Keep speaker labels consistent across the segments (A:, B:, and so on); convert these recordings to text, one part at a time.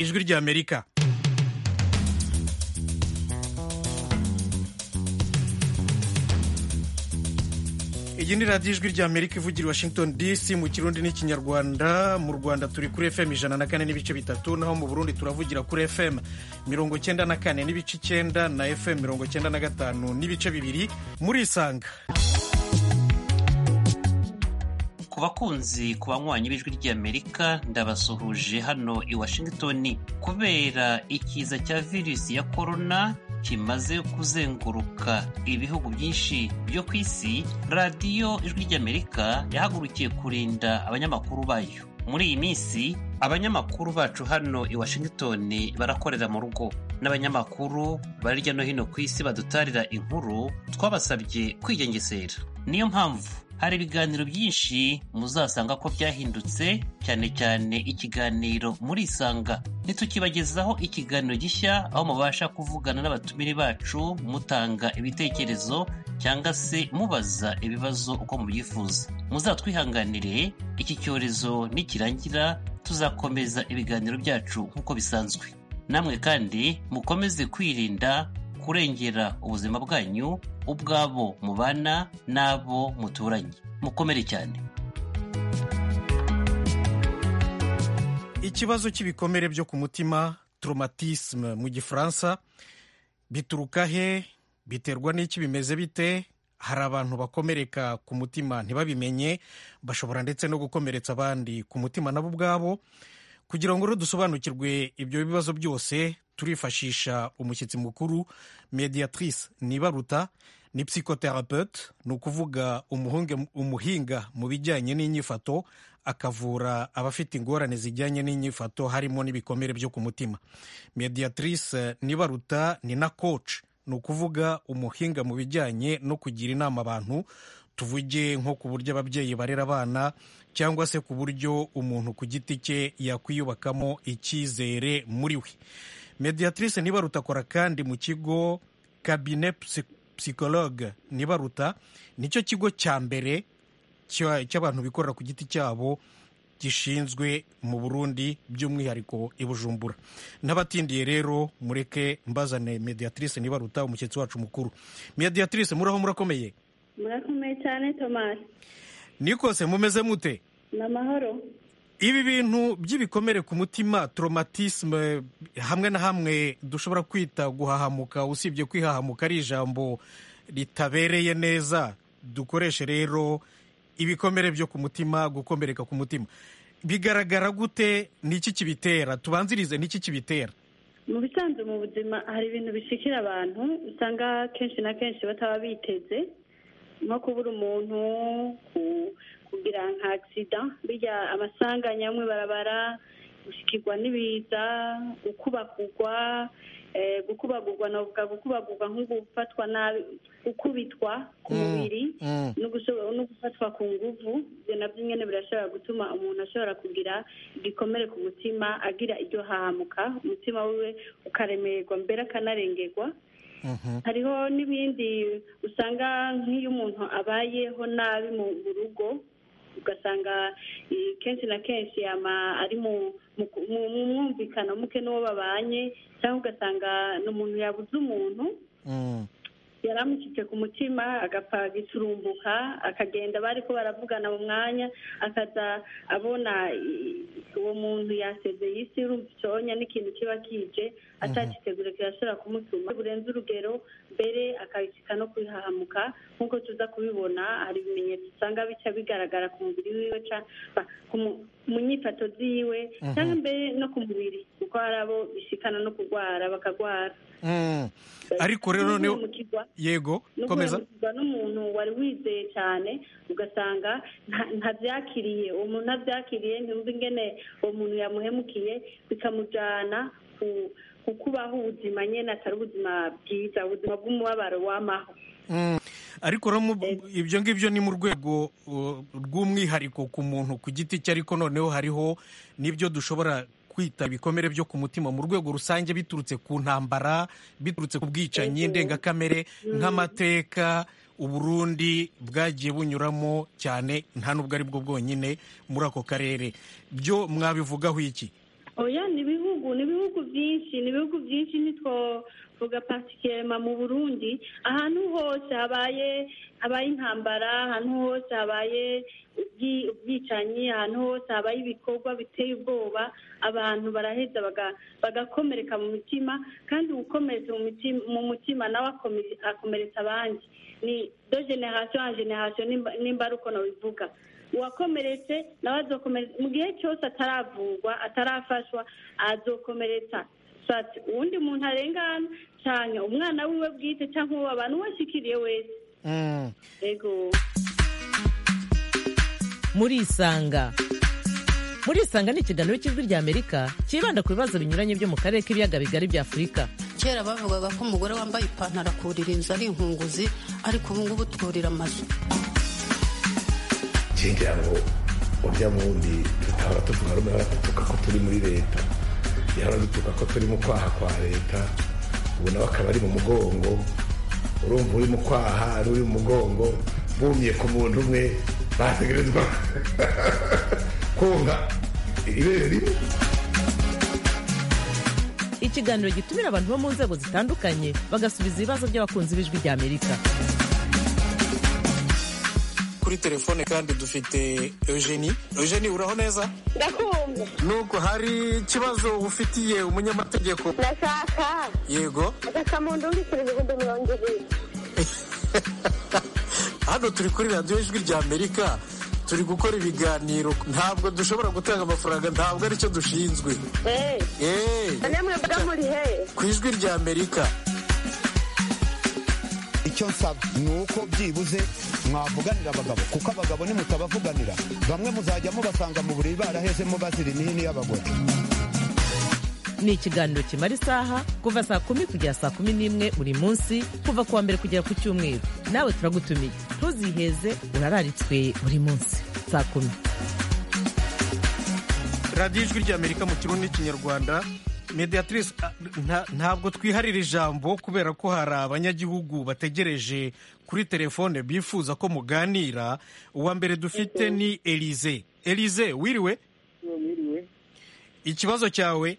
A: ijwi ry'amerika iyi ni radiyo ijwi ry'amerika ivugira i washington dc mu kirundi n'ikinyarwanda mu rwanda turi kuri fm ijana na kane n'ibice bitatu naho mu burundi turavugira kuri fm mirongo cyenda na kane n'ibice icyenda na fm mirongo cyenda na gatanu n'ibice bibiri muri isanga
B: ku bakunzi ku banywanyi b'ijwi ry'amerika ndabasuhuje hano i washington kubera ikiza cya virusi ya korona kimaze kuzenguruka ibihugu byinshi byo ku isi radiyo ijwi ry'amerika yahagurukiye kurinda abanyamakuru bayo muri iyi minsi abanyamakuru bacu hano i washington barakorera mu rugo n'abanyamakuru bari hirya no hino ku isi badutarira inkuru twabasabye kwigengesera niyo mpamvu hari ibiganiro byinshi muzasanga ko byahindutse cyane cyane ikiganiro muri isanga ntitukibagezaho ikiganiro gishya aho mubasha kuvugana n'abatumire bacu mutanga ibitekerezo cyangwa se mubaza ibibazo uko mubyifuza muzatwihanganire iki cyorezo nikirangira tuzakomeza ibiganiro byacu nk'uko bisanzwe namwe kandi mukomeze kwirinda kurengera ubuzima bwanyu ubwabo mubana n'abo muturanye mukomere cyane
A: ikibazo cy'ibikomere byo ku mutima traumatisme mu gifaransa bituruka he biterwa n'iki bimeze bite hari abantu bakomereka ku mutima ntibabimenye bashobora ndetse no gukomeretsa abandi ku mutima nabo ubwabo kugira ngo rero dusobanukirwe ibyo bibazo byose turifashisha umushyitsi mukuru mediatrice nibaruta ni psychothérapeute ni ukuvuga umuhinga mu bijyanye n'inyifato akavura abafite ingorane zijyanye n'inyifato harimo n'ibikomere byo ku mutima mediatrice nibaruta ni na coach ni ukuvuga umuhinga mu bijyanye no kugira inama abantu tuvuge nko ku buryo ababyeyi barera abana cyangwa se ku buryo umuntu ku giti cye yakwiyubakamo icyizere muri we mediatrice nibaruta akora kandi mu kigo cabinet psychologue nibaruta nicyo kigo cya mbere cy'abantu bikorera ku giti cyabo gishinzwe mu burundi by'umwihariko i bujumbura n'abatindiye rero mureke mbazane mediatrice nibaruta umushyitsi wacu mukuru mediatrice muraho murakomeye
C: murakomeye cyane tomasi
A: nikose mumeze mute
C: ni amahoro
A: ibi bintu by'ibikomere ku mutima traumatisme hamwe na hamwe dushobora kwita guhahamuka usibye kwihahamuka ari ijambo ritabereye neza dukoreshe rero ibikomere byo ku mutima gukomereka ku mutima bigaragara gute n'iki kibitera tubanzirize n'iki kibitera
C: mu bisanzwe mu buzima hari ibintu bishikira abantu usanga kenshi na kenshi bataba biteze nko kubura umuntu kugira nka agisida bijya amasanganya amwe barabara gushikirwa n'ibiza gukubagurwa gukubagurwa navuga gukubagurwa nko gufatwa nabi gukubitwa ku mubiri no gufatwa ku nguvu ibyo nabyo nyine birashobora gutuma umuntu ashobora kugira igikomere ku mutima agira iryo hahamuka umutima wiwe ukaremererwa mbere akanarengerwa hariho n'ibindi usanga nk'iyo umuntu abayeho nabi mu rugo ugasanga kenshi na kenshi ari mu mwumvikano muke n'uwo babanye cyangwa ugasanga ni umuntu yabuze umuntu yari amushyitse ku mutima agapfa giturumbuka akagenda bari ko baravugana mu mwanya akaza abona uwo muntu yasezeye isi urumva icyonya n'ikintu kiba kije atakitegure kirashobora kumutuma burenze urugero mbere akabishyika no kwihahamuka nk'uko tuza kubibona hari ibimenyetso usanga bica bigaragara ku mubiri wiwe mu nyifato ziwe cyangwa mbere no ku mubiri kuko hari abo bishikana no kurwara bakagwara
A: ariko rero yego komeza
C: n'umuntu wari wizeye cyane ugasanga ntabyakiriye uwo muntu ntabyakiriye ntiyumve ingene uwo muntu yamuhemukiye bikamujyana ku kubaho ubuzima nyine atari ubuzima bwiza ubuzima bw'umubabaro w'amaho
A: ariko ibyo ngibyo ni mu rwego rw'umwihariko ku muntu ku giti cye ariko noneho hariho n'ibyo dushobora kwita ibikomere byo ku mutima mu rwego rusange biturutse ku ntambara biturutse ku bwicanyi ndengakamere nk'amateka uburundi bwagiye bunyuramo cyane nta n'ubwo ari bwo bwonyine muri ako karere byo mwabivugaho iki
C: oya ni ibihugu ni ibihugu byinshi ni ibihugu byinshi ntitwovuga patikema mu burundi ahantu hose habaye habaye intambara ahantu hose habaye ubwi- ubwicanyi ahantu hose habaye ibikorwa biteye ubwoba abantu baraheza baga- bagakomereka mu mitima kandi ugukomeretsa mu mitima mu mutima nawe akome- akomeretsa abandi ni do generation en generation nimba- nimba ari uko nabivuga uwakomeretse nawe azokomeretsa mu gihe cyose ataravurwa atarafashwa azokomeretsa sati uwundi muntu arengana cyane umwana wiwe bwite cyangwa uwo abantu washikiriye wese
A: Mm.
C: ego
D: murisanga murisanga ni ikiganiro cy'ijwi rya amerika cyibanda ku bibazo binyuranye byo mu karere k'ibiyaga bigari bya afurika
E: kera bavugaga ko umugore wambaye ipantaro akurira inzu ari inkunguzi ariko ubu ngubu twurira amazu
F: ngira ngo urya wundi tutahora tuvuga rumwe ahora dutuka ko turi muri leta yahora dutuka ko turi mu kwaha kwa leta ubu nawe akaba ari mu mugongo urumva uri mu kwaha ari uri mu mugongo bumye ku muntu umwe bategerezwa konka ibere rimwe
D: ikiganiro gitumira abantu bo mu nzego zitandukanye bagasubiza ibibazo by'abakunzi b'ijwi rya amerika
G: kuri telefone kandi dufite eugenie eugenie uraho neza
H: ndakumva
G: nuko hari ikibazo ufitiye umunyamategeko
H: ndashaka
G: yego
H: agakamuntu urikira ibihumbi mirongo ibiri
G: hano turi kuri radiyo ijwi rya amerika turi gukora ibiganiro ntabwo dushobora gutanga amafaranga ntabwo aricyo dushinzwe
H: eee
G: eee
H: namwe mba muri he
G: ku ijwi rya amerika
I: icyo nsaba ni uko byibuze mwavuganira abagabo kuko abagabo nimutabavuganira bamwe muzajya mubasanga mu buriri barahezemo bazira imihini y'abagore
D: ni ikiganiro kimara isaha kuva saa kumi kugera saa kumi n'imwe buri munsi kuva ku wa mbere kugera ku cyumweru nawe turagutumiye ntuziheze urararitswe buri munsi saa kumi
A: radiyo ijwi ry'amerika mu kirundi n'ikinyarwanda mediatrice ah, nta- ntabwo twiharira ijambo kubera ko hari abanyagihugu bategereje kuri telefone bifuza ko muganira uwa mbere dufite ni elize elize wiriwe
J: mwiriwe
A: ikibazo cyawe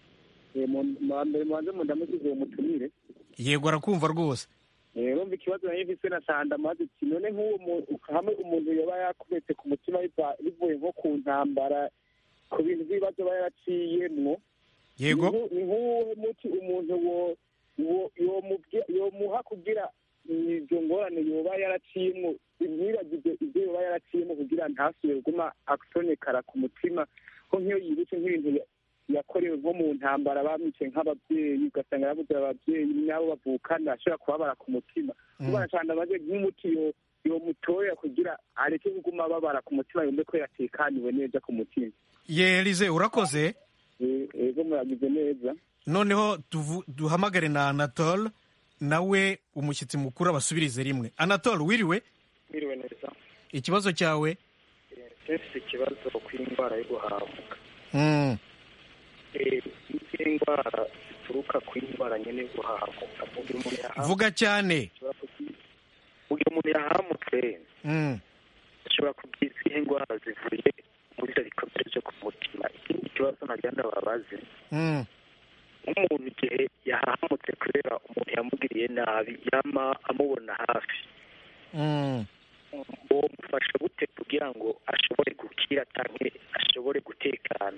J: mbere mubanze mundamukize uwo mutumire
A: yego arakumva rwose
J: rumva ikibazo nari mfise na sanda maze ati none nk'uwo mu- hamwe umuntu yoba yakubetse ku mutima biva- bivuye nko ku ntambara ku bintu by'ibibazo aba yaraciyemwo
A: yego
J: ni nk'u- ni nk'uwo muti umuntu wo- wo- yomubwi- yomuha kugira izo ngorane yoba yaraciyemwo ntibagize ibyo yoba yaraciyemwo kugira ntasubire kuguma atonekara ku mutima ko nk'iyo yibutse nk'ibintu ya- yakorewe nko mu ntambara bamwice nk'ababyeyi ugasanga yabuze ababyeyi nabo bavukana ashobora kubabara ku mutima ubona cyane amaze nk'umuti yo yomutorera kugira areke kuguma ababara ku mutima yumve ko yatekaniwe neza ku mutima
A: ye elize urakoze
J: Eh, ego muragize neza
A: noneho tuvu- duhamagare na anatole nawe umushyitsi mukuru abasubirize rimwe anatole wiriwe
K: Mwiriwe neza
A: ikibazo cyawe
K: mfite ikibazo ku indwara yo guhamuka
A: Mm,
K: Eh, izi ndwara zituruka ku indwara nyine yo guhamuka mu gihe umuntu yahamutse
A: vuga cyane
K: ashobora kugira- mu gihe umuntu yahamutse
A: Mm,
K: ashobora kugira izihe ndwara zivuye muri ibyo bikomere byo ku mutima ikindi kibazo nagira ndababaze
A: mm.
K: nk'umuntu igihe yahamutse kubera umuntu yamugiriye nabi yama amubona hafi
A: Mm.
K: uwo mufasha gute kugira ngo ashobore gukira cyangwa ashobore gutekana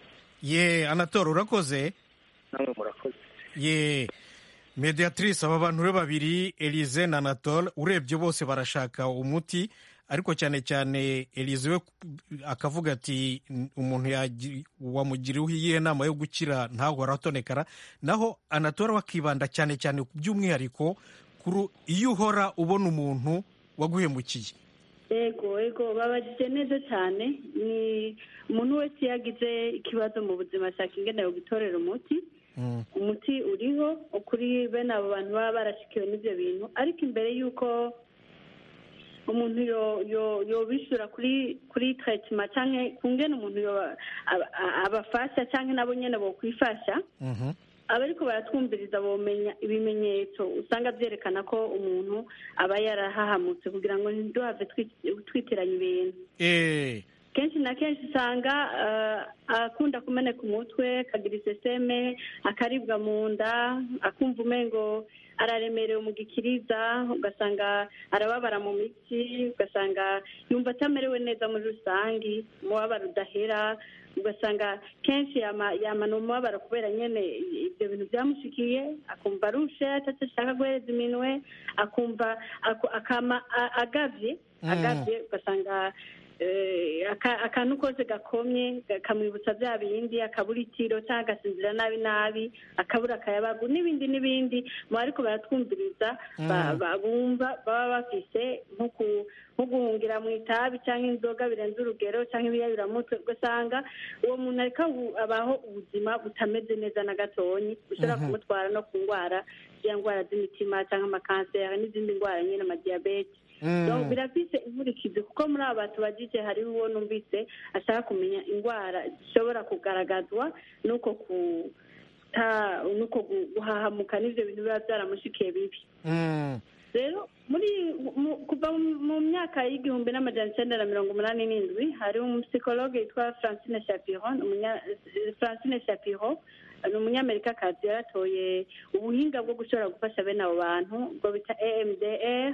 A: ye anatole urakoze
K: namwe murakoze
A: ye mediatrice aba bantu rero babiri elize na anatole urebye bose barashaka umuti ariko cyane cyane elize we akavuga ati umuntu yagi- wamugiriyeho iyihe nama yo gukira ntahora atonekara naho anatole we akibanda cyane cyane by'umwihariko kuri iyo uhora ubona umuntu waguhemukiye
C: ego ego babajije neza cyane ni umuntu wese iyo agize ikibazo mu buzima ashaka ingene yogitorera umuti
A: Mm.
C: umuti uriho kuri bene abo bantu baba barashikiwe n'ibyo bintu ariko imbere y'uko umuntu yo- yo- yobishyura kuri kuri tarayitima cyangwa ku ngene umuntu yo- aba- abafasha cyangwa nabo nyine bokwifasha
A: Mhm.
C: abariko baratwumviriza bomenya ibimenyetso usanga byerekana ko umuntu aba yarahahamutse kugira ngo ntiduhave twi- twitiranya ibintu
A: Eh,
C: kenshi na kenshi usanga akunda kumeneka umutwe akagira iseseme akaribwa mu nda akumva umengo araremerewe mu gikiriza ugasanga arababara mu mitsi ugasanga yumva atamerewe neza muri rusange umubabaro udahera ugasanga kenshi yamana umubabaro kubera nyine ibyo bintu byamushikiye akumva arushe atashaka guhereza iminwe akumva akama agavye agavye ugasanga akantu kose gakomye kamwibutsa bya bindi akabura itiro cyangwa agasinzira nabi nabi akabura akayabagu n'ibindi n'ibindi mu ariko baratwumviriza bumva baba bafise nko guhungira mu itabi cyangwa inzoga birenze urugero cyangwa ibiyayuramutwe ugasanga uwo muntu ariko abaho ubuzima butameze neza na gatonyi bushobora kumutwara no ku ndwara ziriya ndwara z'imitima cyangwa amakanseri n'izindi ndwara nyine amadiyabete birafise inkurikizi kuko muri aba bantu bagije hariho uwo numvise ashaka kumenya indwara zishobora kugaragazwa n'uko nuko guhahamuka n'ibyo bintu biba byaramushikiye bibi rero muri kuva mu myaka y'igihumbi n'amajana icyenda na mirongo umunani n'indwi hariho umusikologe witwa francine shapiro francine shapiro ni umunyamerikakazi yaratoye ubuhinga bwo gushobora gufasha bene abo bantu ubwo bita emdr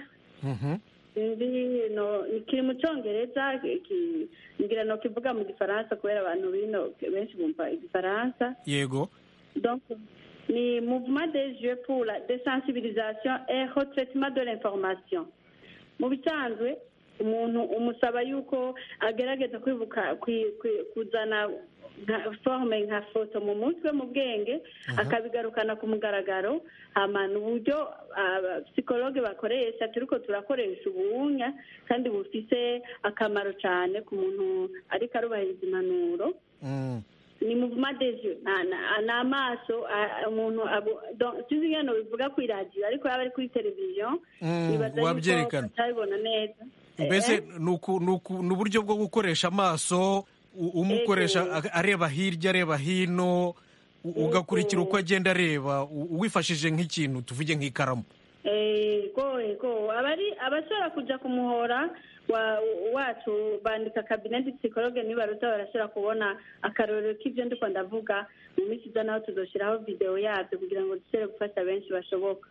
C: kiri mu cyongereza ngira no kivuga mu gifaransa kubera abantu bino benshi bumva igifaransa
A: yego
C: ni mouvement des jeux pour la désensibilisation et retraitement de l'information mu bisanzwe umuntu umusaba yuko agerageza kwibuka kuzana forme nka foto mu mutwe mu bwenge akabigarukana ku mugaragaro hamana uburyo psikologe bakoresha turiko turakoresha ubunya kandi bufise akamaro cyane ku muntu ariko arubahiriza impanuro ni mouvement des yeux ni amaso umuntu sinzi ngeno bivuga ku iradiyo ariko yaba ari kuri televiziyo
A: wabyerekana
C: atabibona neza
A: mbese ni uburyo bwo gukoresha amaso umukoresha areba hirya areba hino ugakurikira uko agenda areba wifashije nk'ikintu tuvuge nk'ikaramu
C: ego ego abashobora kujya ku muhora wacu bandika kabineti psikologe nibaruta barashobora kubona akarorero k'ibyo ndiko ndavuga mu minsi iza naho tuzoshyiraho videwo yabyo kugira ngo dushobore gufasha benshi bashoboka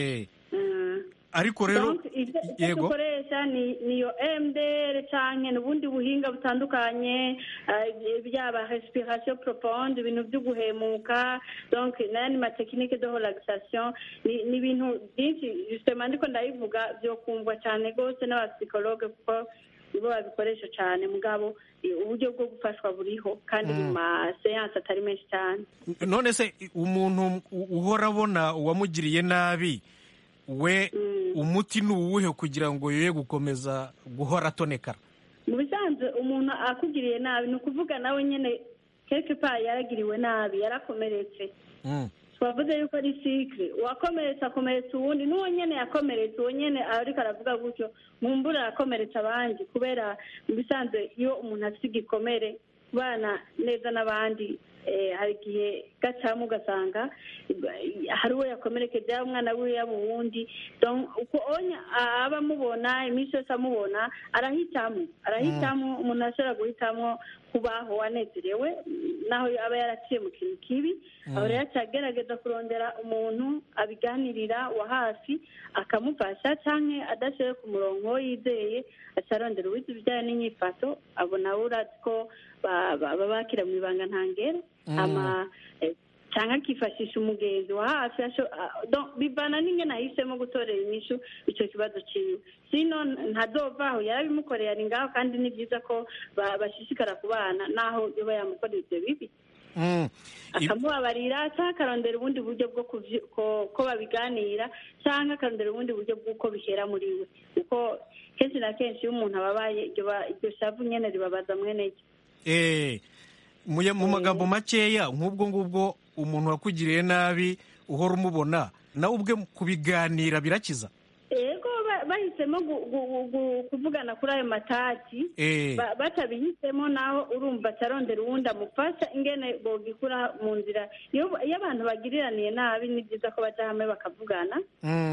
A: ariko rero
C: ibyo dukoresha niyo emuderi cyangwa n'ubundi buhinga butandukanye byaba respiration profonde ibintu byo guhemuka n'ayandi matekinike de relaxation ni ibintu byinshi justement ndiko ndabivuga byo kumvwa cyane rwose n'abapsikologe kuko nibo babikoresha cyane mugabo uburyo bwo gufashwa buriho kandi mu maseyanse atari menshi cyane
A: none se umuntu uhora abona uwamugiriye nabi we umuti ni uwuhe kugira ngo yoye gukomeza guhora atonekara
C: mu bisanzwe umuntu akugiriye nabi ni ukuvuga nawe nyine keke pa yaragiriwe nabi yarakomeretse twavuze yuko ari sikire uwakomeretse akomeretsa uwundi n'uwo nyine yakomeretse uwo nyine ariko aravuga gutyo mumbura arakomeretsa abandi kubera mu bisanzwe iyo umuntu afite igikomere kubana neza n'abandi hari igihe gacamo ugasanga hari uwo yakomerekeje yaba umwana wiwe yaba uwundi uko aba amubona iminsi yose amubona arahitamo arahitamo umuntu ashobora guhitamo kubaho anezerewe naho aba yaraciye mu kintu kibi aho rero agerageza kurondera umuntu abiganirira wa hafi akamufasha cyangwa adashoboye ku murongo yizeye acarondera uwize ibijyanye n'inyifato abona urazi ko baba bakira mu ibanga ntangere cyangwa akifashisha umugenzi wa hafi bivana n'ingene ahisemo gutorera inyishu icyo kibazo cyiwe sino ntadovaho yarabimukoreye ari ngaho kandi ni byiza ko bashishikara kubana naho yoba yamukorera ibyo bibi akamubabarira cyangwa akarondera ubundi buryo bwo ko babiganira cyangwa akarondera ubundi buryo bw'uko bihera muri we kuko kenshi na kenshi iyo umuntu ababaye iryo shavu nyine ribabaza mwene
A: ryo mu magambo makeya nk'ubwo ngubwo umuntu wakugiriye nabi uhora umubona nawe ubwe kubiganira birakiza
C: yego bahisemo kuvugana kuri ayo matati batabihisemo naho urumva atarondera uwundi amufasha ingene bogikura mu nzira iyo abantu bagiriraniye nabi ni byiza ko bajya hamwe bakavugana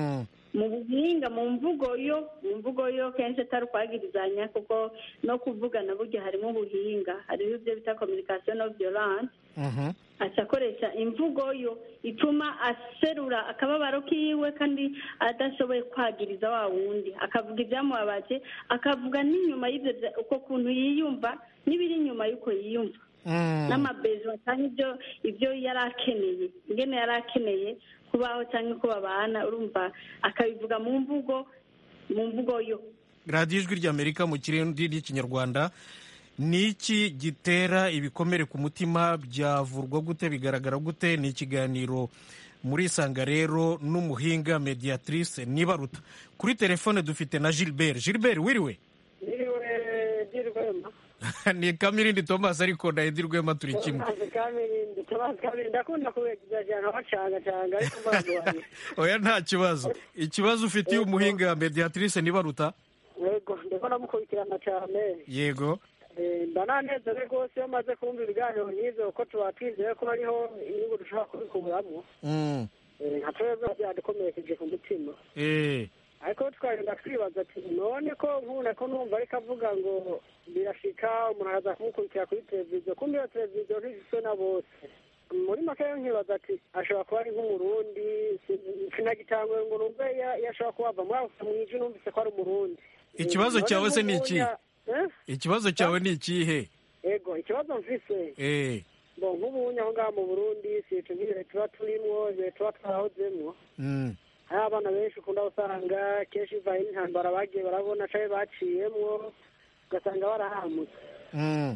C: mu buhinga mu mvugo yo mu mvugo yo kenshi atari ukwagirizanya kuko no kuvugana burya harimo ubuhinga hariho ibyo bita communication no violence aca akoresha imvugo yo ituma aserura akababaro kiwe kandi adashoboye kwagiriza wa wundi akavuga ibyamubabaje akavuga n'inyuma y'ibyo bya- uko kuntu yiyumva n'ibiri inyuma y'uko yiyumva n'amabezo cyangwa ibyo ibyo yari akeneye ingene yari akeneye kubaho cyangwa ko babana urumva akabivuga mu mvugo mu mvugo yo
A: radiyo ijwi ry'amerika mu kirindi n'ikinyarwanda ni iki gitera ibikomere ku mutima byavurwa gute bigaragara gute ni ikiganiro muri isanga rero n'umuhinga mediatrice nibaruta kuri telefone dufite na gilbert gilbert wiriwe
L: Niriwe dirwema.
A: ni kamirindi thomas ariko na edi rwema turi kimwe
L: Thomas Kamirindi, Thomas Kamirindi ndakunda kubegiza cyane abacangacanga ariko mbanza wanjye.
A: oya nta kibazo ikibazo ufitiye umuhinga mediatrice nibaruta
L: Yego ndiko namukurikirana cyane.
A: yego
L: Eh, mba nanezerewe rwose iyo maze kumva ibiganiro nk'ivyo kuko tuba twizeye ko hariho inyungu dushobora kubikuramwo.
A: Mm.
L: Eh, nka twebwe byadukomerekeje ku mutima.
A: eh
L: ariko twagenda twibaza ati none ko nkuna ko numva ariko avuga ngo birashika umuntu araza kumukurikira kuri televiziyo kumbe iyo televiziyo ntigizwe na bose muri make rero nkibaza ati ashobora kuba ari nk'umurundi si- sinagitanguye ngo numve ya- yashobora kuba ava muri ako mwiji numvise ko ari umurundi
A: Ikibazo
L: Eh, none
A: cyawe se ni iki?
L: nk'ubunya- Eh?
A: ikibazo cyawe ni ikihe
L: ego ikibazo mfise
A: eh
L: bo nk'ubunya aho ngaho mu burundi si ico nk'ibihe tuba turimwo ibihe tuba twarahozemwo
A: mm.
L: hari abana benshi ukunda gusanga kenshi bivaye n'intambara bagiye barabona canke baciyemwo ugasanga barahamutse
A: Mm.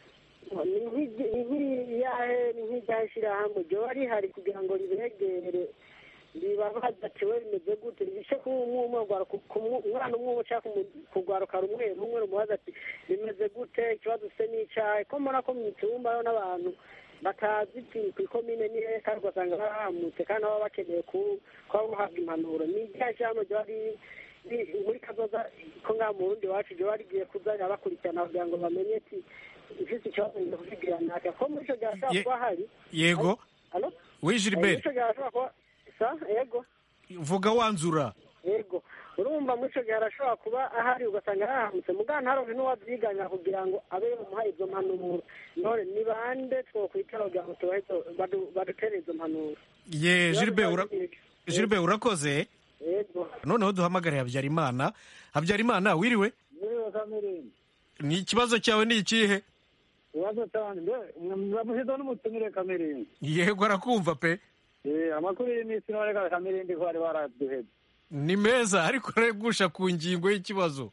L: ni nk'igi- ni nk'iriyahe ni nk'iryahe shirahamwe ryoba rihari kugira ngo ribegere ribabaza ati we bimeze gute rishe kuba umwe umwe ugwara- ku- ku mwe- umwana umwe umwe canke kumu- kugwaruka rumwe rumwe rumubaza ati bimeze gute ikibazo ufise n'icahe ko mbona ko mu cyumba hariho n'abantu batazi iti kw'ikomine ni hehe kandi ugasanga barahamutse kandi baba bakeneye ku- kuba buhabwa impanuro ni iryahe shirahamwe ryoba ri- ri- muri kazoza ko ngaha mu burundi iwacu ryoba rigiye kuzajya bakurikirana kugira ngo bamenye ati ufise ikibazo ngiye kukigira naka ko muri ico gihe hashobora
A: Ye-
L: kuba hari
A: yego
L: Alo?
A: Oui,
L: Eh,
A: Gilbert.
L: muri ico gihe hashobora kuba sa yego
A: vuga wanzura
L: yego urumva muri ico gihe arashobora kuba ahari ugasanga arahamutse mugabo ntaronke n'uwavyiganya kugira ngo abe yomuha izo mpanuro none ni bande twokwitara kugira ngo tubahe izo- badu- badutere izo mpanuro
A: ye gilbert ura- gilbert urakoze
L: yego
A: noneho duhamagare habyarimana habyarimana wiriwe
M: Niriwe Kamirindi.
A: ni ikibazo cyawe ni ikihe
M: Ibibazo cyane mbe muramuhiza n'umutumire Kamirindi.
A: yego arakumva pe
M: Eh amakuru y'iminsi none ka Kamirindi ko bari baraduheze.
A: ni meza ariko aregusha ku ngingo y'ikibazo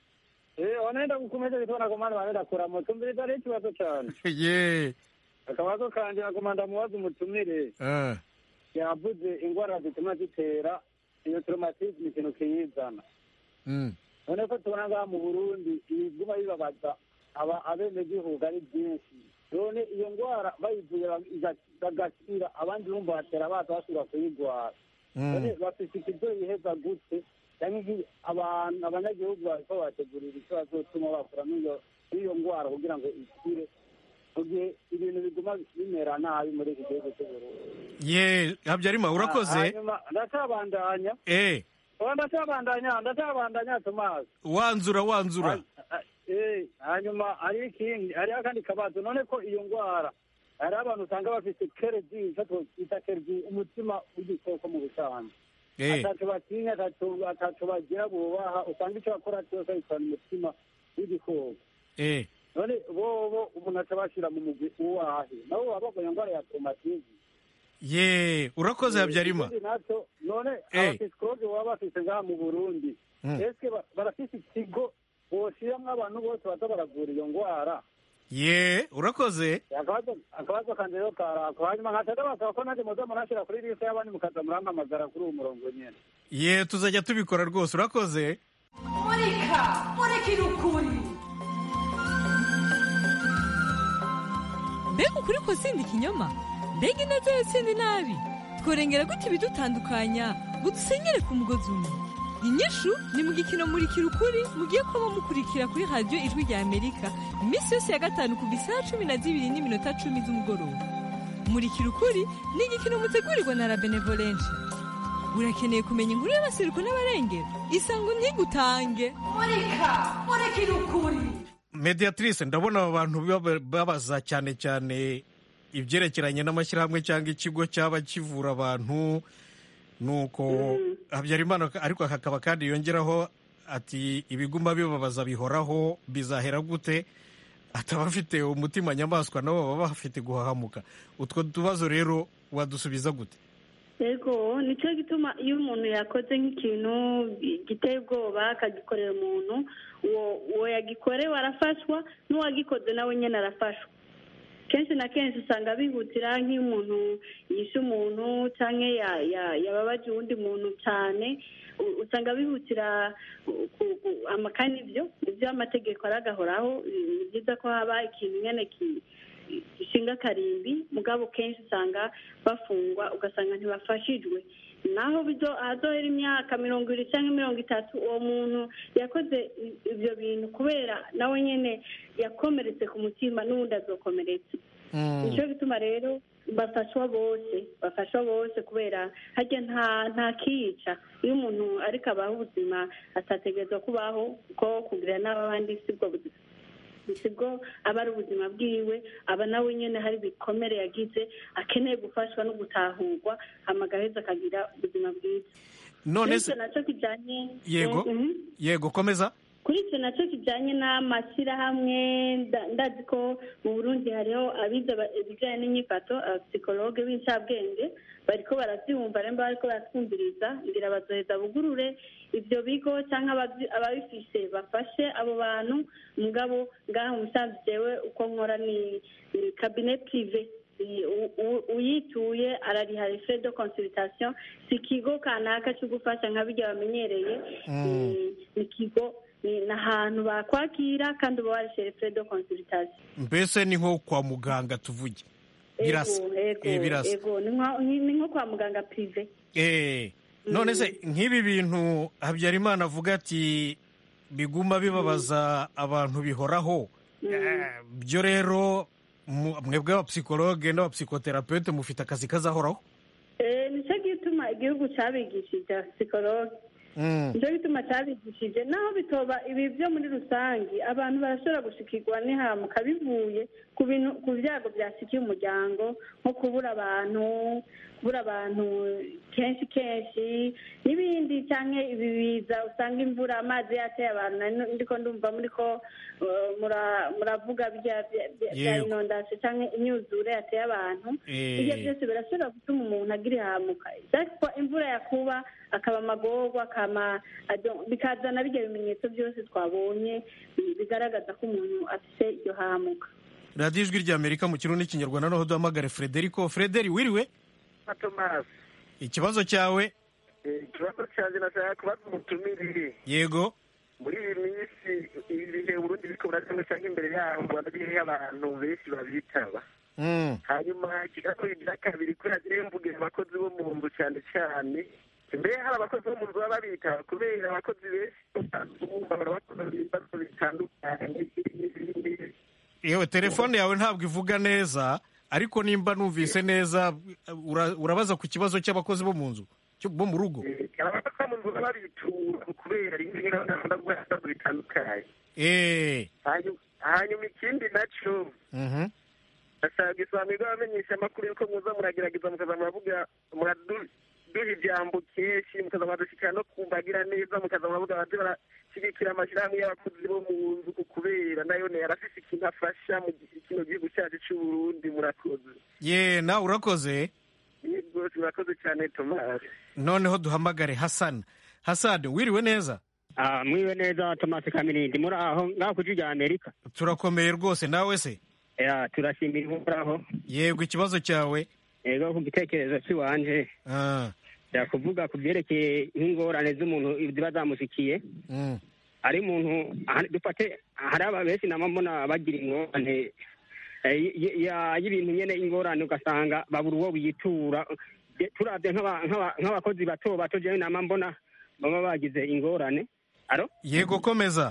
M: Eh wanaenda kukomeza kitona kwa maana wanaenda kuramo tumbiriza ari ikibazo cyane.
A: ye
M: Akabazo kanje akomanda mubaza umutumire
A: eh,
M: yavuze ingwara zituma zitera iyo traumatisme ikintu kiyizana.
A: mm.
M: none ko tubona ngaha mu burundi ibiguma bibabaza aba abenegihugu ari byinshi none iyo ndwara bayivuye baga- bagakira abandi bumva batera baza basubira kuyigwara none bafite ikizo yiheza gute cyangwa iki abantu abanyagihugu bariko bategurira icyo bazotuma bakura n'iyo n'iyo ndwara kugira ngo ikire mu gihe ibintu biguma bimera nabi muri iki gihugu cy'uburundi
A: ye habyarimana urakoze
M: hanyuma ndacabandanya
A: eh
M: oya ndacabandanya ndacabandanya tomasi
A: wanzura wanzura
M: Eh, hanyuma hari ikindi hariho akandi kabazo none ko iyo ndwara hariho abantu usanga bafite keredi icyo twita keredi umutima w'igikoko mu busanzwe
A: Eh.
M: ataco batinya ataco ataco bagira bubaha usanga icyo bakora cyose bitana umutima w'igikoko
A: eh
M: none bobo umuntu aca bashira mu mugwi uwahe nabo baba bagwaye indwara ya traumatisme
A: ye urakoze habyarimana
M: ikindi naco none
A: Eh.
M: abapisikologe baba bafise ngaha mu burundi
A: Mm.
M: eske ba- barafise ikigo boshiramwo abantu bose baza baravura iyo ndwara
A: ye urakoze
M: akabazo akabazo kanje rero karako hanyuma nkaca ndabasaba ko nanjye muza murashira kuri liste y'abandi mukaza murampamagara kuri uwo murongo nyene
A: ye tuzajya tubikora rwose urakoze
N: murika murikira ukuri
O: mbega ukuri ko sindi ikinyoma mbega ineza yo sindi nabi tworengera gute ibidutandukanya ngo dusenyere ku mugozi umwe inyishu ni mu gikino murikira ukuri mugiye kuba mukurikira kuri radiyo ijwi rya amerika iminsi yose ya gatanu kuva isaha cumi na zibiri n'iminota cumi z'umugoroba murikira ukuri ni igikino mutegurirwa na la benevolencia urakeneye kumenya inkuru y'abasiruko n'abarengera isango ntigutange
N: murika murikira ukuri
A: mediatrice ndabona aba bantu baba- babaza cyane cyane ibyerekeranye n'amashyirahamwe cyangwa ikigo cyaba kivura abantu nuko habyarimana ariko hakaba kandi yongeraho ati ibiguma bibabaza bihoraho bizahera gute ataba afite umutima nyamaswa nabo baba bafite guhahamuka utwo tubazo rero wadusubiza gute
C: yego nicyo gituma iyo umuntu yakoze nk'ikintu giteye ubwoba akagikorera umuntu uwo uwo yagikorewe arafashwa n'uwagikoze nawe nyine arafashwa kenshi na kenshi usanga bihutira nk'iyo umuntu yishe umuntu cyangwa ya- ya- yababaje uwundi muntu cyane u- usanga bihutira ku- ku- ku- amakani ibyo ibyo amategeko aragahoraho ni byiza ko haba ikintu nyine ki- gishinga akarimbi mugabo kenshi usanga bafungwa ugasanga ntibafashijwe naho bizo ahazohera imyaka mirongo ibiri cyangwa mirongo itatu uwo muntu yakoze i- ibyo bintu kubera nawe nyine yakomeretse ku mutima n'ubundi azokomeretse nicyo gituma rero bafashwa bose bafashwa bose kubera harya nta nta kiyica iyo umuntu ariko abaho ubuzima atategerezwa kubaho ko kugira n'abandi sibwo buzima sibwo aba ari ubuzima bwiwe aba nawe nyine hari ibikomere yagize akeneye gufashwa no gutahurwa amagaheza akagira ubuzima bwiza
A: none se
C: Bityo nacyo kijyanye
A: yego
C: Mhm.
A: yego komeza
C: kuri icyo nacyo kijyanye n'amashyirahamwe nda- ndazi ko mu burundi hariho abize aba- ibijyanye n'inyifato abapsikologe b'incabwenge bariko barabyumva rero bariko baratwumviriza ngira bazoheza bugurure ibyo bigo cyangwa ababyi- ababifise bafashe abo bantu mugabo ngaha umusanzu jewe uko nkora ni ni cabinet prive I- u- u- uyituye arariha frais de consultation si ikigo kanaka cyo gufasha nka bijya bamenyereye ni- ni ikigo ni ni ahantu bakwakira kandi uba warishyura frais de consultation
A: mbese ni nko kwa muganga tuvuge birasa
C: Ego, ego,
A: Eh, birasa
C: ego ni nka- ni ni nko kwa muganga prive
A: Eh, none se nk'ibi bintu habyarimana avuga ati biguma bibabaza abantu bihoraho Eh, byo rero mu- mwebwe abapsikologe n'abapsikoterapeute mufite akazi kazahoraho
C: Eh, nicyo gituma igihugu cyabigishije psikologe
A: Mm.
C: nicyo gituma cyabigishije naho bitoba ibi byo muri rusange abantu barashobora gushikirwa n'ihamuka bivuye ku bintu ku byago byasikiye umuryango nko kubura abantu kubura abantu kenshi kenshi n'ibindi cyangwa ibi biza usanga imvura amazi yateye abantu nari ndiko ndumva muri ko eh, mura- muravuga bya bya- bya- bya
A: Yego.
C: inondasi cyangwa imyuzure yateye abantu
A: Eh.
C: ibyo byose birashobora gutuma umuntu agira ihamuka ariko imvura yakuba akaba amagorwa akama ado- bikazana bijya bimenyetso byose twabonye bi- bigaragaza ko umuntu afite iryo hamuka
A: radiyo ijwi ry'amerika mu kirundi n'ikinyarwanda noneho duhamagare frederico frederi wiriwe
J: tomasi
A: ikibazo cyawe
J: ikibazo cyanjye nashaka kubaza umutumire
A: yego
J: muri iyi minsi ibi bihe uburundi biriko buracamo cyangwa imbere yaho mu rwanda biriho abantu benshi babitaba
A: Mm.
J: hanyuma ikibazo kigira kabiri ko yagiye mvugira abakozi bo mu nzu cyane cyane mbere hari abakozi bo mu nzu baba babitaba kubera abakozi benshi bumva barabakora ibibazo bitandukanye
A: yewe telefone yawe ntabwo ivuga neza ariko nimba numvise neza ura- urabaza ku kibazo cy'abakozi bo mu nzu cyo- bo mu rugo
J: abakozi bo mu nzu baba babitura kubera rimwe rimwe bakunda guha ibibazo bitandukanye
A: Eh.
J: Hanyuma- hanyuma ikindi nacyo
A: Mhm.
J: ndashaka isobanuriro abamenyesha amakuru yuko muza muragerageza mukaza muravuga muradu- duha ijambo kenshi mukaza muradushyikira no kumbagira neza mukaza muravuga baze barashyigikira amashyirahamwe y'abakozi bo mu nzu ku kubera nayo ne arafise ikintu afasha mu gi- kino gihugu cyacu c'uburundi murakoze
A: ye nawe urakoze
J: ni rwose murakoze cyane tomasi
A: noneho duhamagare hasani hasani wiriwe neza
P: Ah, mwiwe neza Thomas Kamirindi muri aho ngaho kuji rya Amerika
A: turakomeye rwose nawe se
P: ya turashimira ihoraho
A: yego ikibazo cyawe
P: yego ku gitekerezo cy'iwanje
A: Ah.
P: yakuvuga ku byerekeye nk'ingorane z'umuntu ziba zamushikiye
A: Mm.
P: ari umuntu aha- dufate hari aba benshi nama mbona bagira ingorane eh, y- y- ya- y'ibintu nyene ingorane ugasanga babura uwo biyitura Je- turavye nk'aba- nk'aba- nk'abakozi bato bato jewe nama mbona baba bagize ingorane aro
A: yego komeza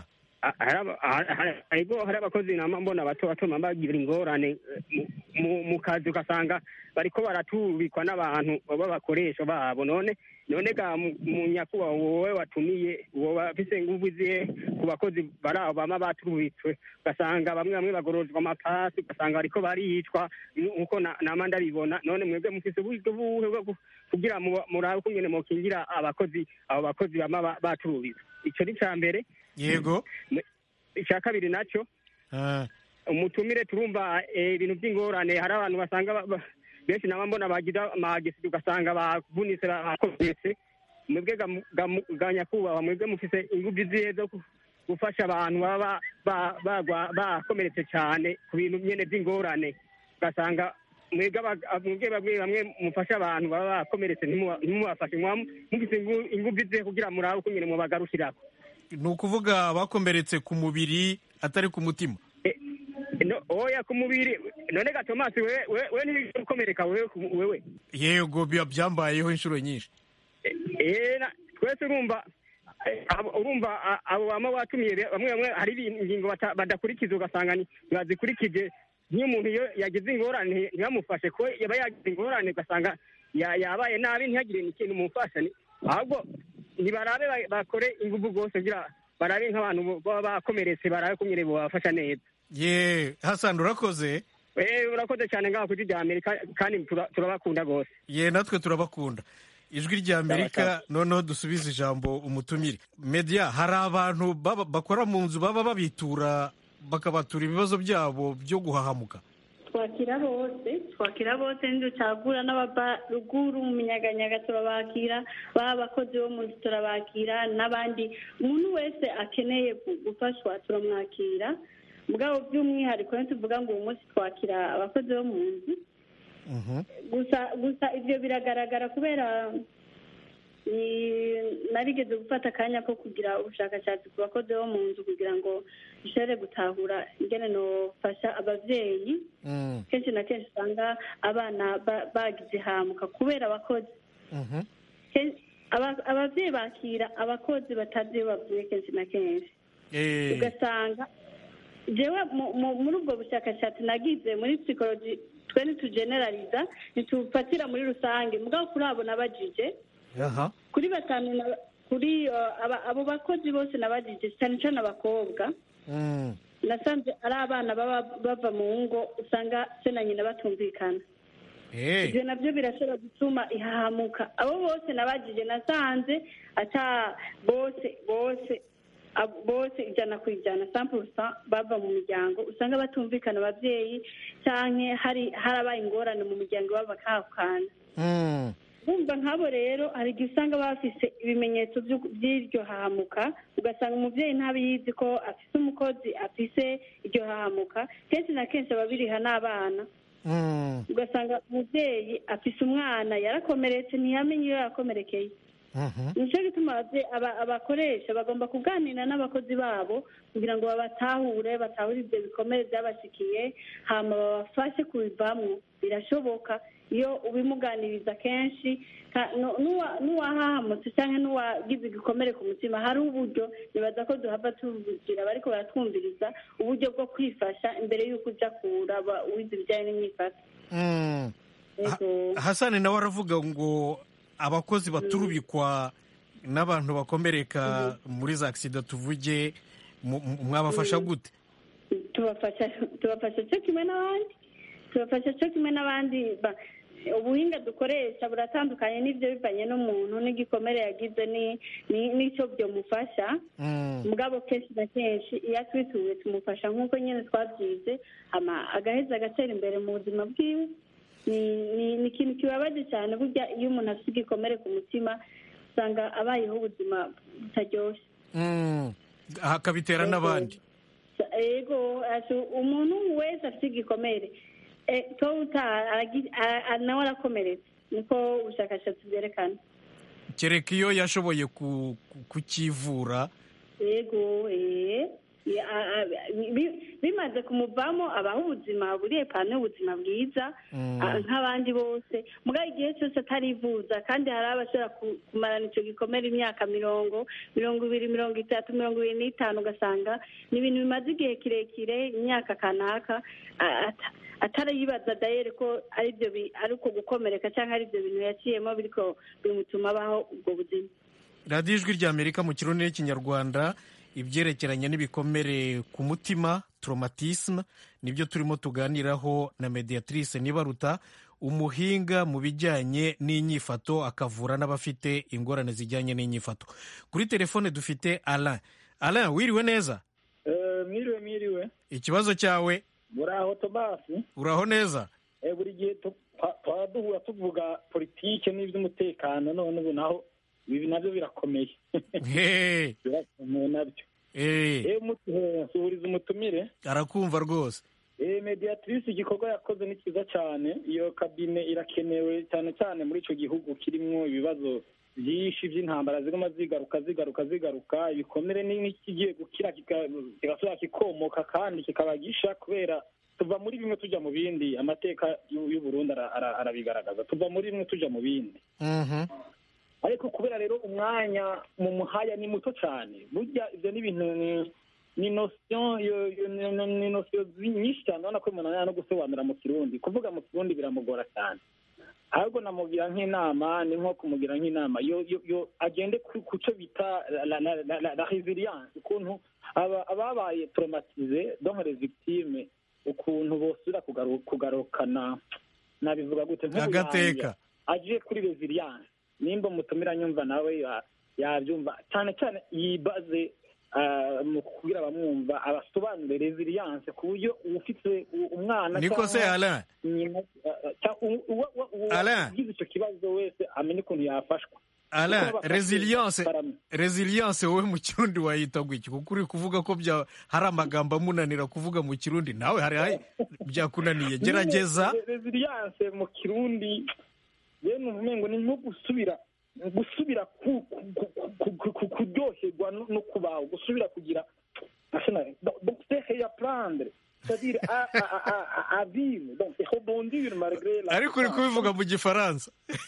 P: a- hari aba- hari- hari- hariho hari abakozi nama mbona bato bato baba bagira ingorane eh, mu- mu- mu kazi ugasanga bariko baratubikwa n'abantu b'abakoresha babo none none ga mu- mu nyakubahwa wowe watumiye woba afise inguvu zihe ku bakozi bari aho bama baturubitswe ugasanga bamwe bamwe bagororwa amapasi ugasanga bariko baricwa nkuko na- nama ndabibona none mwebwe mufise uburyo buhe bwo ku- kugira mu- murabe ukungene mokingira abakozi abo bakozi bama ba- baturubitswe ico ni ca mbere
A: yego
P: icya kabiri nacyo
A: Ah,
P: umutumire turumva eh, ibintu by'ingorane hari abantu basanga ba- ba- benshi naba mbona bagira amagesidi ugasanga bavunitse bakomeretse mwebwe ga mu- ga mu- ga nyakubahwa mwebwe mufise ingufu zihe zo ku- gufasha abantu baba ba- bagwa- bakomeretse cyane ku bintu nyene by'ingorane ugasanga mwebwe aba- mwebwe bamwe bamwe mufasha abantu baba bakomeretse ntimuba- ntimubafashe muba mufise ingu- ingufu zihe kugira murabe uko nyene mubagarukirako
A: ni ukuvuga bakomeretse ku mubiri atari ku mutima
P: no oya ku mubiri none ga tomasi we we we ntibikomereka wewe ku- wewe
A: yego biba byambayeho inshuro nyinshi
P: eh na- twese urumva eh, abo- urumva a- abo bama batumiye be- bamwe bamwe hari ibintu- ingingo bata- badakurikiza ugasanga ni- ntibazikurikije nk'iyo umuntu iyo yagize ingorane ntibamufashe ko yaba yagize ingorane ugasanga ya- yabaye nabi ntihagire n'ikintu mumufasha ni- ahubwo ntibarabe ba- bakore ingufu rwose kugira barabe nk'abantu bo- baba bakomeretse barabe kumwe bobafasha neza
A: ye hasani urakoze
P: Eh, urakoze cyane ngaho kuri rya amerika kandi tura- turabakunda rwose
A: ye natwe turabakunda ijwi rya amerika noneho dusubize ijambo umutumire media hari abantu baba- bakora mu nzu baba babitura bakabatura ibibazo byabo byo guhahamuka
C: twakira bose twakira bose ntiducagura n'abava ruguru mu minyaganyaga turabakira baba abakozi bo mu nzu turabakira n'abandi umuntu wese akeneye gu- gufashwa turamwakira mugabo by'umwihariko iyo tuvuga ngo uyu munsi twakira abakozi bo mu nzu gusa gusa ibyo biragaragara kubera ni- narigeze gufata akanya ko kugira ubushakashatsi ku bakozi bo mu nzu kugira ngo dushobore gutahura ingene nofasha abavyeyi kenshi na kenshi usanga abana ba- bagize hamuka kubera abakozi Ken- aba- abavyeyi bakira abakozi batazi iyo bavuye kenshi na kenshi
A: Eh,
C: ugasanga jewe mu- mu- muri ubwo bushakashatsi nagize muri psychology twe ntitugeneraliza ntitufatira muri rusange mugabo kuri abo nabajije
A: aha
C: kuri batanu na- kuri uh, aba- abo bakozi bose nabajije cyane cyane abakobwa
A: Mm.
C: nasanze ari abana baba bava mu ngo usanga se na nyina batumvikana
A: Eh,
C: ibyo nabyo birashobora gutuma ihahamuka abo bose nabajije nasanze ata bose bose abo- bose ijana ku ijana sampurusa bava mu miryango usanga batumvikana ababyeyi cyangwa hari harabaye ingorane mu miryango iwabo bakahukana
A: mm.
C: bumva nk'abo rero hari igihe usanga bafise ibimenyetso by'u- by'iryo hahamuka ugasanga umubyeyi ntabiyizi ko afise umukozi afise iryo hahamuka kenshi na kenshi ababiriha n'abana
A: Mm.
C: ugasanga umubyeyi afise umwana yarakomeretse ntiyamenye iyo yakomerekeye
A: Mhm.
C: nicyo gituma ababye- aba- abakoresha bagomba kuganira n'abakozi babo kugira ngo babatahure batahure ibyo bikomere byabashikiye hama babafashe kubivamwo birashoboka iyo ubimuganiriza kenshi ka- nu- nuwa- n'uwahahamutse cyangwa n'uwagize igikomere ku mutima hari uburyo nibaza ko duhava tuvugira bariko baratwumviriza uburyo bwo kwifasha imbere y'uko uja kuraba uwize ibijyanye n'imyifato
A: Mm.
C: Yego.
A: hasani nawe aravuga ngo abakozi baturubikwa n'abantu bakomereka muri za agisida tuvuge mu- mu- mwabafasha gute
C: tubafasha tubafasha cyo kimwe n'abandi tubafasha cyo kimwe n'abandi ba- ubuhinga dukoresha buratandukanye n'ibyo bivanye n'umuntu n'igikomere yagize ni- ni- n'icyo byomufasha
A: Mm.
C: mugabo kenshi na kenshi iyo atwituye tumufasha nk'uko nyine twabyize hama agaheza agatera imbere mu buzima bwiwe ni ni- ni ikintu kibabaje cyane burya iyo umuntu afite igikomere ku mutima usanga abayeho ubuzima butaryoshye
A: Mm. hakabitera n'abandi
C: ego ati umuntu wese afite igikomere eh, to uta aragi- a- a- nawe arakomeretse niko ubushakashatsi bwerekana
A: kereka iyo yashoboye ku- ku- kukivura
C: ego eh Ya- a- a- bi- bimaze kumuvamo abaho ubuzima buriye pano y'ubuzima bwiza
A: Mm.
C: a- nk'abandi bose mugabo igihe cyose atarivuza kandi hari abashobora ku- kumarana icyo gikomere imyaka mirongo mirongo ibiri mirongo itatu mirongo ibiri n'itanu ugasanga ni ibintu bimaze igihe kirekire imyaka kanaka a- ata- atarayibaza dayere ko ari byo bi- ari uko gukomereka cyangwa ari ibyo bintu yaciyemo biriko bimutuma abaho ubwo buzima
A: radiyo ijwi ry'amerika mu kirundi n'ikinyarwanda ibyerekeranye n'ibikomere ku mutima traumatisme nibyo turimo tuganiraho na mediatrice nibaruta umuhinga mu bijyanye n'inyifato akavura n'abafite ingorane zijyanye n'inyifato kuri telefone dufite alain alain wiriwe neza
M: mwiriwe mwiriwe
A: ikibazo cyawe
M: muraho tomasi
A: uraho neza
M: Eh, buri gihe tu- twa- twaba duhura tuvuga politike n'iby'umutekano none ubu naho ibi nabyo birakomeye
A: Hey.
M: birakomeye nabyo
A: Eh,
M: Eh, mutu- eh, suhuriza umutumire
A: arakumva rwose
M: Eh, mediatrice igikorwa yakoze ni cyiza cyane iyo kabine irakenewe cyane cyane muri icyo gihugu kirimo ibibazo byinshi by'intambara ziguma zigaruka zigaruka zigaruka ibikomere ni- n'ikigiye gukira kika- kigasubira kikomoka kandi kikaba gisha kubera tuva muri bimwe tujya mu bindi amateka y'u y'u Burundi ara- ara- arabigaragaza tuva muri bimwe tujya mu bindi
A: Mhm.
M: ariko kubera rero umwanya mu muhaya ni muto cyane burya ibyo ni ibintu ni- ni nosiyo yo- yo- ni- ni- ni nosiyo zi- nyinshi cyane urabona ko umuntu ananiwe no gusobanura mu kirundi kuvuga mu kirundi biramugora cyane ahubwo namugira nk'inama ni nko kumugira nk'inama yo yo yo agende ku ku cyo bita la- la- la- la- la- la resilience ukuntu aba- ababaye traumatize donc les victimes ukuntu bosubira kugaru- kugarukana nabivuga gute
A: Agateka.
M: aje kuri resilience nimba umutumira nyumva nawe ya- yabyumva cyane cyane yibaze ah, mu kugira abamwumva abasobanure resilience ku buryo ufite u- umwana
A: niko se
M: cyangwa
A: alain
M: nyina ah, cyangwa u- uwa- uwa- uwa-
A: Alain.
M: ugize icyo kibazo wese amenye ukuntu yafashwa
A: alain
M: Kuko abafashe
A: resilience
M: barame-
A: resilience wowe mu kirundi wayita gutya kuko uri kuvuga ko bya hari amagambo amunanira kuvuga mu kirundi nawe hari hari byakunaniye gerageza
M: Nyine, resilience mu kirundi yewe numva umengo ni nko gusubira gusubira ku- ku- ku- ku- ku- kuryoherwa no no kubaho gusubira kugira donc donc c'est réapprendre c'est-à-dire à, à, à, à, à vivre donc c'est rebondir malgré la
A: ariko uri kubivuga mu gifaransa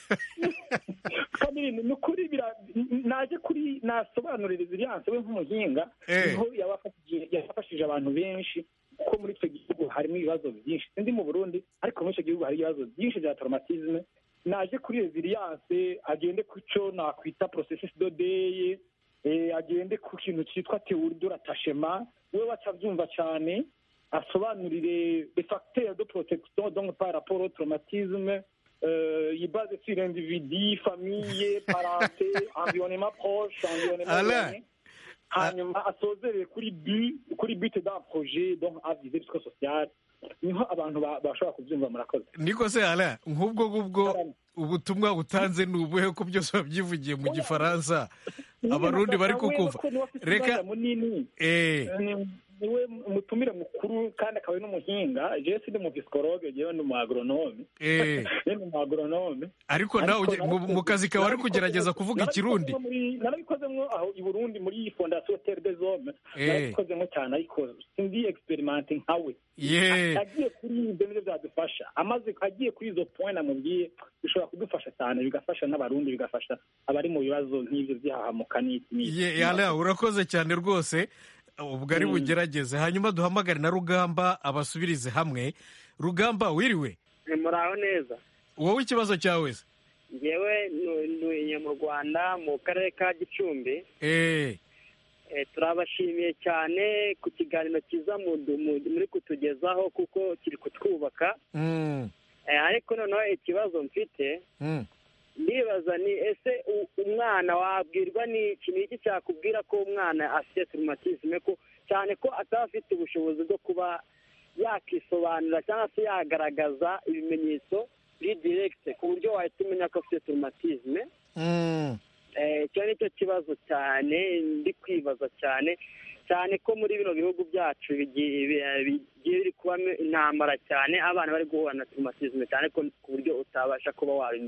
M: kabiri ni ukuri bira- naje kuri nasobanurira resilience we nk'umuhinga
A: Eh.
M: niho yabafashije yafashije abantu benshi kuko muri icyo gihugu harimo ibibazo byinshi sindi mu burundi ariko muri icyo gihugu hari ibibazo byinshi bya traumatisme naje kuri resilience agende ku cyo nakwita processus de deuil eh, agende ku kintu cyitwa théorie de l'attachement we bacabyumva cyane asobanurire les facteurs de protection donc par rapport au traumatisme euh, il base sur individu, famille, parenté, environnement proche, environnement
A: Alain.
M: éloigné. hanyuma asozerere kuri bu kuri bute da projet donc avize risque social niho abantu ba- bashobora kubyumva murakoze
A: niko se alain nk'ubwo ngubwo ubutumwa butanze ni ubuhe ko byose wabyivugiye mu gifaransa abarundi bari kukumva reka
M: munini
A: eh
M: ni- niwe umutumire mukuru kandi akaba ari n'umuhinga jewe sindi mu psikologe jewe ni umu agronome
A: Eh.
M: jewe ni umu agronome
A: ariko nawe uge- mu- mu kazi kawe ari kugerageza kuvuga ikirundi
M: narabikozemo aho i burundi muri fondation terre des hommes
A: Eh.
M: narabikozemo cyane ariko sindi experimente nkawe
A: Ye.
M: agiye kuri ibyo nibyo byadufasha amaze agiye kuri izo point namubwiye bishobora kudufasha cyane bigafasha n'abarundi bigafasha abari mu bibazo nk'ibyo by'ahahamuka n'iki n'iki
A: Ye, alain urakoze cyane rwose ubwo ari bugerageze hanyuma duhamagare na rugamba abasubirize hamwe rugamba wiriwe
Q: muraho neza
A: wowe ikibazo cyawe se
Q: ngewe ntuye mu rwanda mu karere ka gicumbi
A: eh
Q: Eh, turabashimiye cyane ku kiganiro cyiza mudu- mu- muri kutugezaho kuko kiri kutwubaka
A: mm,
Q: Eh, ariko noneho ikibazo mfite
A: mm.
Q: ndibaza ni ese u- umwana wabwirwa ni iki ni iki cyakubwira ko umwana afite turumatisme ko cyane ko ataba afite ubushobozi bwo kuba yakisobanura cyangwa se yagaragaza ibimenyetso biri direkite ku buryo wahita umenya ko afite turumatisme
A: Mm.
Q: Eh, icyo ni cyo kibazo cyane ndi kwibaza cyane cyane ko muri bino bihugu byacu bigiye bi- bigiye biri kubamo intambara cyane abana bari guhura na turumatisme cyane ko ku buryo utabasha kuba wabimenya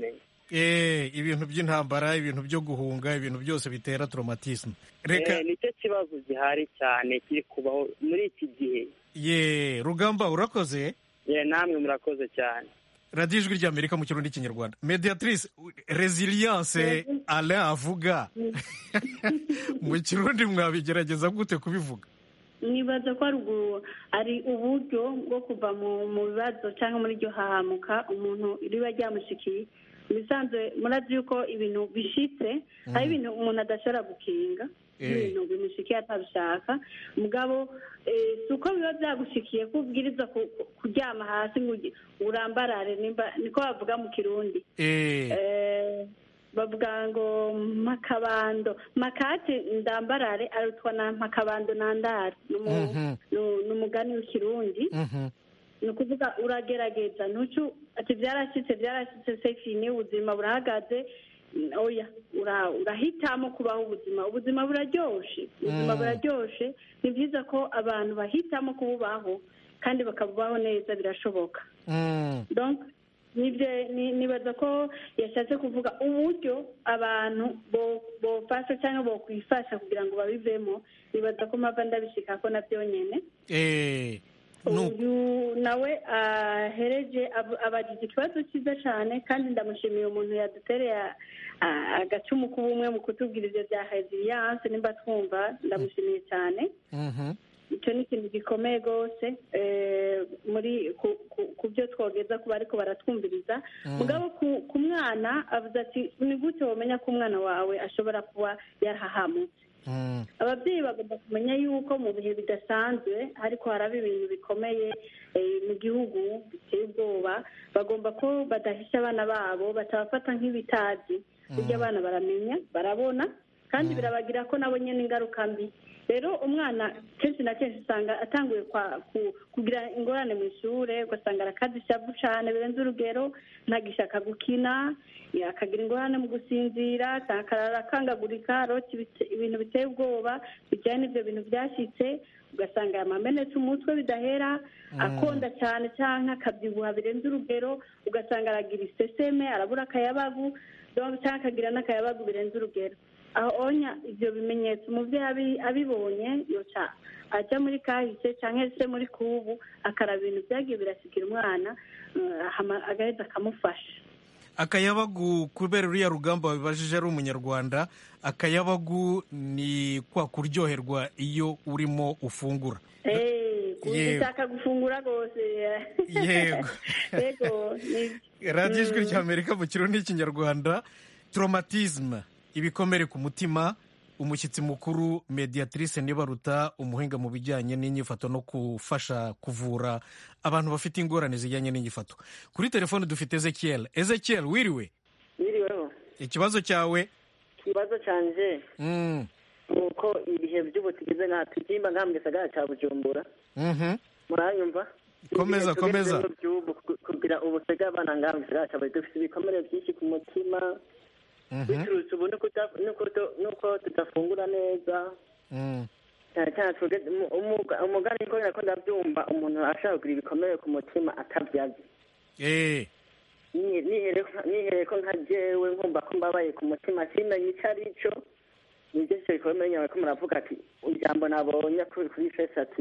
A: Eh, ibintu by'intambara ibintu byo guhunga ibintu byose bitera traumatisme reka
Q: Eh, nicyo kibazo gihari cyane kiri kubaho muri iki gihe
A: ye rugamba urakoze
Q: ye namwe murakoze cyane
A: radiyo ijwi ry'amerika mu kirundi n'ikinyarwanda mediatrice resilience alain avuga mu kirundi mwabigerageza gute kubivuga
C: nibaza ko ari ubu- ari uburyo bwo kuva mu mu bibazo cyangwa muri iryo hahamuka umuntu riba ryamushikiye mu bisanzwe murazi yuko ibintu bishitse hari ibintu umuntu adashobora gukinga
A: Eh.
C: ibintu bimushikiye atabishaka mugabo eh, si uko biba byagushikiye ko ubwirizwa ku- ku- kuryama hasi ngo ugi- urambarare nimba niko bavuga mu kirundi
A: Eh,
C: Eh, bavuga ngo makabando makate ndambarare arutwa na makabando nandare ni umu-
A: Mhm.
C: ni- ni umugani w'ikirundi
A: mhm.
C: ni ukuvuga uragerageza ntucu ati byarashyitse byarashyitse sefini ubuzima burahagaze Mm, oya ura- urahitamo kubaho ubuzima ubuzima buraryoshe ubuzima
A: Mm.
C: buraryoshe ni byiza ko abantu bahitamo kububaho kandi bakabubaho neza birashoboka
A: Mm.
C: donc nibyo ni- nibaza ko yashatse kuvuga uburyo abantu bo- bofasha cyangwa bokwifasha kugira ngo babivemo nibaza ko mpava ndabishika ko nabyo nyene
A: Eh, nu-
C: uyu nawe ahereje ab- abagize ikibazo cyiza cyane kandi ndamushimiye umuntu yadutereye a- a- agacumu k'ubumwe mu kutubwira ibyo bya resilience nimba twumva ndamushimiye cyane
A: mhm.
C: icyo ni ikintu gikomeye rwose eh, muri ku- ku- ku byo twogeza ku bariko baratwumviriza
A: Mm.
C: mugabo ku- ku mwana avuze ati ni gute wamenya ko umwana wawe ashobora kuba yarahahamutse
A: Mm.
C: ababyeyi bagomba kumenya yuko mu bihe bidasanzwe ariko haraba ibintu bikomeye eh, mu gihugu biteye ubwoba bagomba ko badahisha abana babo batabafata nk'ibitazi burya abana baramenya barabona kandi birabagira ko nabo nyine ingaruka mbi rero umwana kenshi na kenshi usanga atanguye kwa- ku- kugira ingorane mu ishuri ugasanga arakaza ishavu cyane birenze urugero ntagishaka gukina ya, akagira ingorane mu gusinzira cyangwa akarara akangagurika arota ibite- ibintu biteye ubwoba bijyanye n'ibyo bintu byashyitse ugasanga yamamenetse umutwe bidahera akonda cyane cyangwa akabyibuha birenze urugero ugasanga aragira iseseme arabura akayabagu donc cyangwa akagira n'akayabagu birenze urugero aho onya ibyo bimenyetso umubyeyi abi- abibonye yoca ajya muri kahise cyangwa se muri kubu akaraba ibintu byagiye birasigira umwana eh, hama agaheza akamufasha
A: akayabagu kubera uriya rugamba wabibajije ari umunyarwanda akayabagu ni kwa kuryoherwa iyo urimo ufungura
C: Eh,
A: Yego.
C: ushaka gufungura rwose
A: Yego.
C: yego ni-
A: radiyo ijwi
C: Mm.
A: ry'amerika mu kirundi n'ikinyarwanda traumatisme ibikomere ku mutima umushyitsi mukuru mediatrice nibaruta umuhinga mu bijyanye n'inyifato no gufasha kuvura abantu bafite ingorane zijyanye n'inyifato kuri telefone dufite ezekiel ezekiel wiriwe
R: Biriweho
A: ikibazo cyawe
R: ikibazo canje
A: Mm,
R: ni uko ibihe by'ubu tugeze nka tugimba nka mu gisagara cya bujumbura
A: mhm.
R: muranyumva
A: Komeza,
R: Ibihe
A: komeza.
R: tugezemo by'ubu ku- kugira ubusega abana ngaha mu gisagara cya bujumbura dufite ibikomere byinshi ku mutima
A: Mhm.
R: biturutse ubu nuko uta- nuko tu- nuko tudafungura neza
A: Mm.
R: cyane cyane twebwe umu- umuga- umugani ko nako ndabyumva umuntu ashaka kugira ibikomere ku mutima atabyazi
A: Eh,
R: Nihe- nihere nihere ko nka jewe nkumva ko mbabaye ku mutima simenye icyo ari cyo nibyo cyo bikomeye nyawe ko muravuga ati ijambo nabonye kuri kuri fesi ati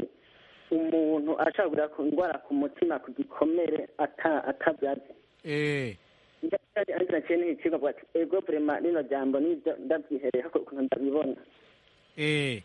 R: umuntu ashaka kugira ku ndwara ku mutima ku gikomere ata- atabyazi
A: eh.
R: ariko naciye n'ikigo avuga ati ego vrema rino jambo nibyo ndabyihereye ko ukuntu ndabibona
A: Eh.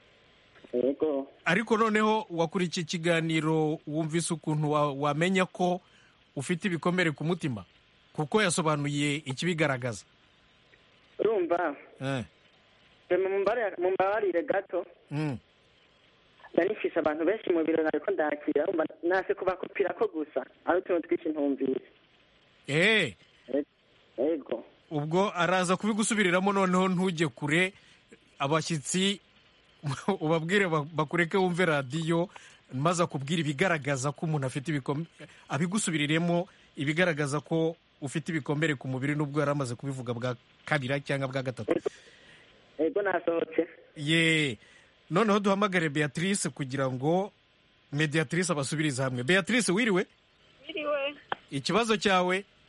R: ego
A: ariko noneho wakurikiye ikiganiro wumvise ukuntu wa- wamenya ko ufite ibikomere ku mutima kuko yasobanuye ikibigaragaza
R: urumva
A: Eh,
R: vrema mumbare- mumbabarire gato
A: mm.
R: nari mfise abantu benshi mu biro nariko ndakira urumva nase kubakupira ko gusa ari utuntu twinshi ntumvise
A: Eh,
R: ego
A: ubwo araza kubigusubiriramo noneho ntujye kure abashyitsi ubabwire ba- bakureke wumve radiyo maze akubwira ibigaragaza ko umuntu afite ibikomere abigusubiriremo ibigaragaza ko ufite ibikomere ku mubiri n'ubwo yari amaze kubivuga bwa kabiri cyangwa bwa gatatu
R: ego nasohotse
A: ye noneho duhamagare beatrice kugira ngo mediatrice abasubirize hamwe beatrice wiriwe
H: Biriwe
A: ikibazo cyawe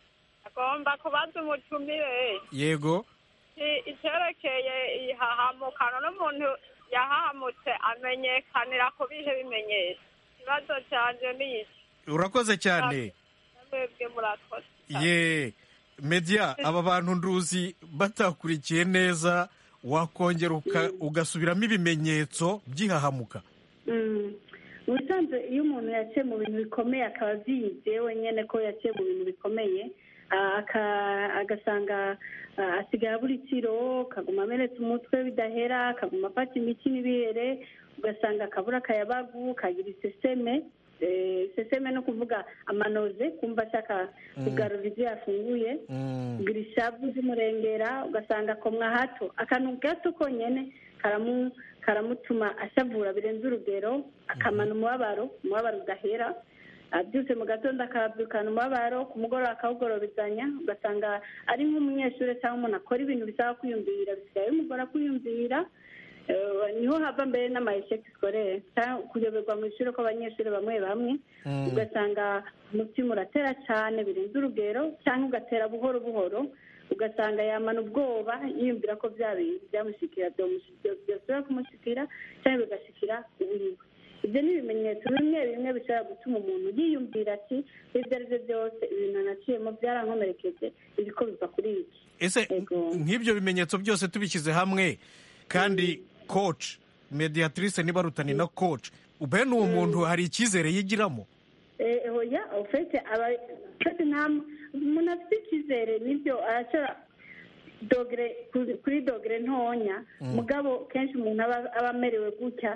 S: agomba kubaza umutumire
A: yego
S: i- icyerekeye ihahamukano n'umuntu yahahamutse amenyekanira ku bihe bimenyetso ikibazo cyanjye ni iki
A: urakoze cyane
S: mwebwe murakoze
A: ye media aba bantu nduzi batakurikiye neza wakongera uka- ugasubiramo ibimenyetso by'ihahamuka
C: Mm. mu bisanzwe iyo umuntu yaciye mu bintu bikomeye akaba abyize wenyine ko yaciye mu bintu bikomeye ah, aka- agasanga ah, asigaye abura itiro akaguma amenetse umutwe bidahera akaguma afata imiti n'ibihere ugasanga akabura akayabagu kagira iseseme Eh, iseseme no kuvuga amanoze kumva ashaka kugarura ibyo yafunguye kugira ishavu z'umurengera ugasanga akomwa hato akantu gato konyine karamu karamutuma ashavura birenze urugero akamana umubabaro umubabaro udahera abyutse mu gatondo akabyukana umubabaro ku mugoroba akawugorobezanya ugasanga ari nk'umunyeshuri cyangwa umuntu akora ibintu bisaba kwiyumvira bisigaye bimugora kwiyumvira Eh, niho hava mbere n'amayesheki sikorere cyangwa kuyoberwa mu ishuri kw'abanyeshuri bamwe bamwe
T: Mm.
C: ugasanga umutima uratera cyane birenze urugero cyangwa ugatera buhoro buhoro ugasanga yamana ubwoba yiyumvira ko bya bintu byamushikira byomushi- byo- byosubira kumushikira cyangwa bigashikira uwiwe ibyo ni ibimenyetso bimwe bimwe bishobora gutuma umuntu yiyumvira ati ibyo ari byo byose ibintu naciyemo byarankomerekeje biriko biva kuri iki
A: ese nk'ibyo bimenyetso byose tubishyize hamwe kandi coach mediatrice niba rutani na coach bene uwo muntu hari icyizere yigiramo
C: Eh, oya ufite aba ufite nta umuntu afite icyizere nibyo arashobora dogere kuri- kuri dogere ntonya
T: Mm.
C: mugabo kenshi umuntu aba aba amerewe gutya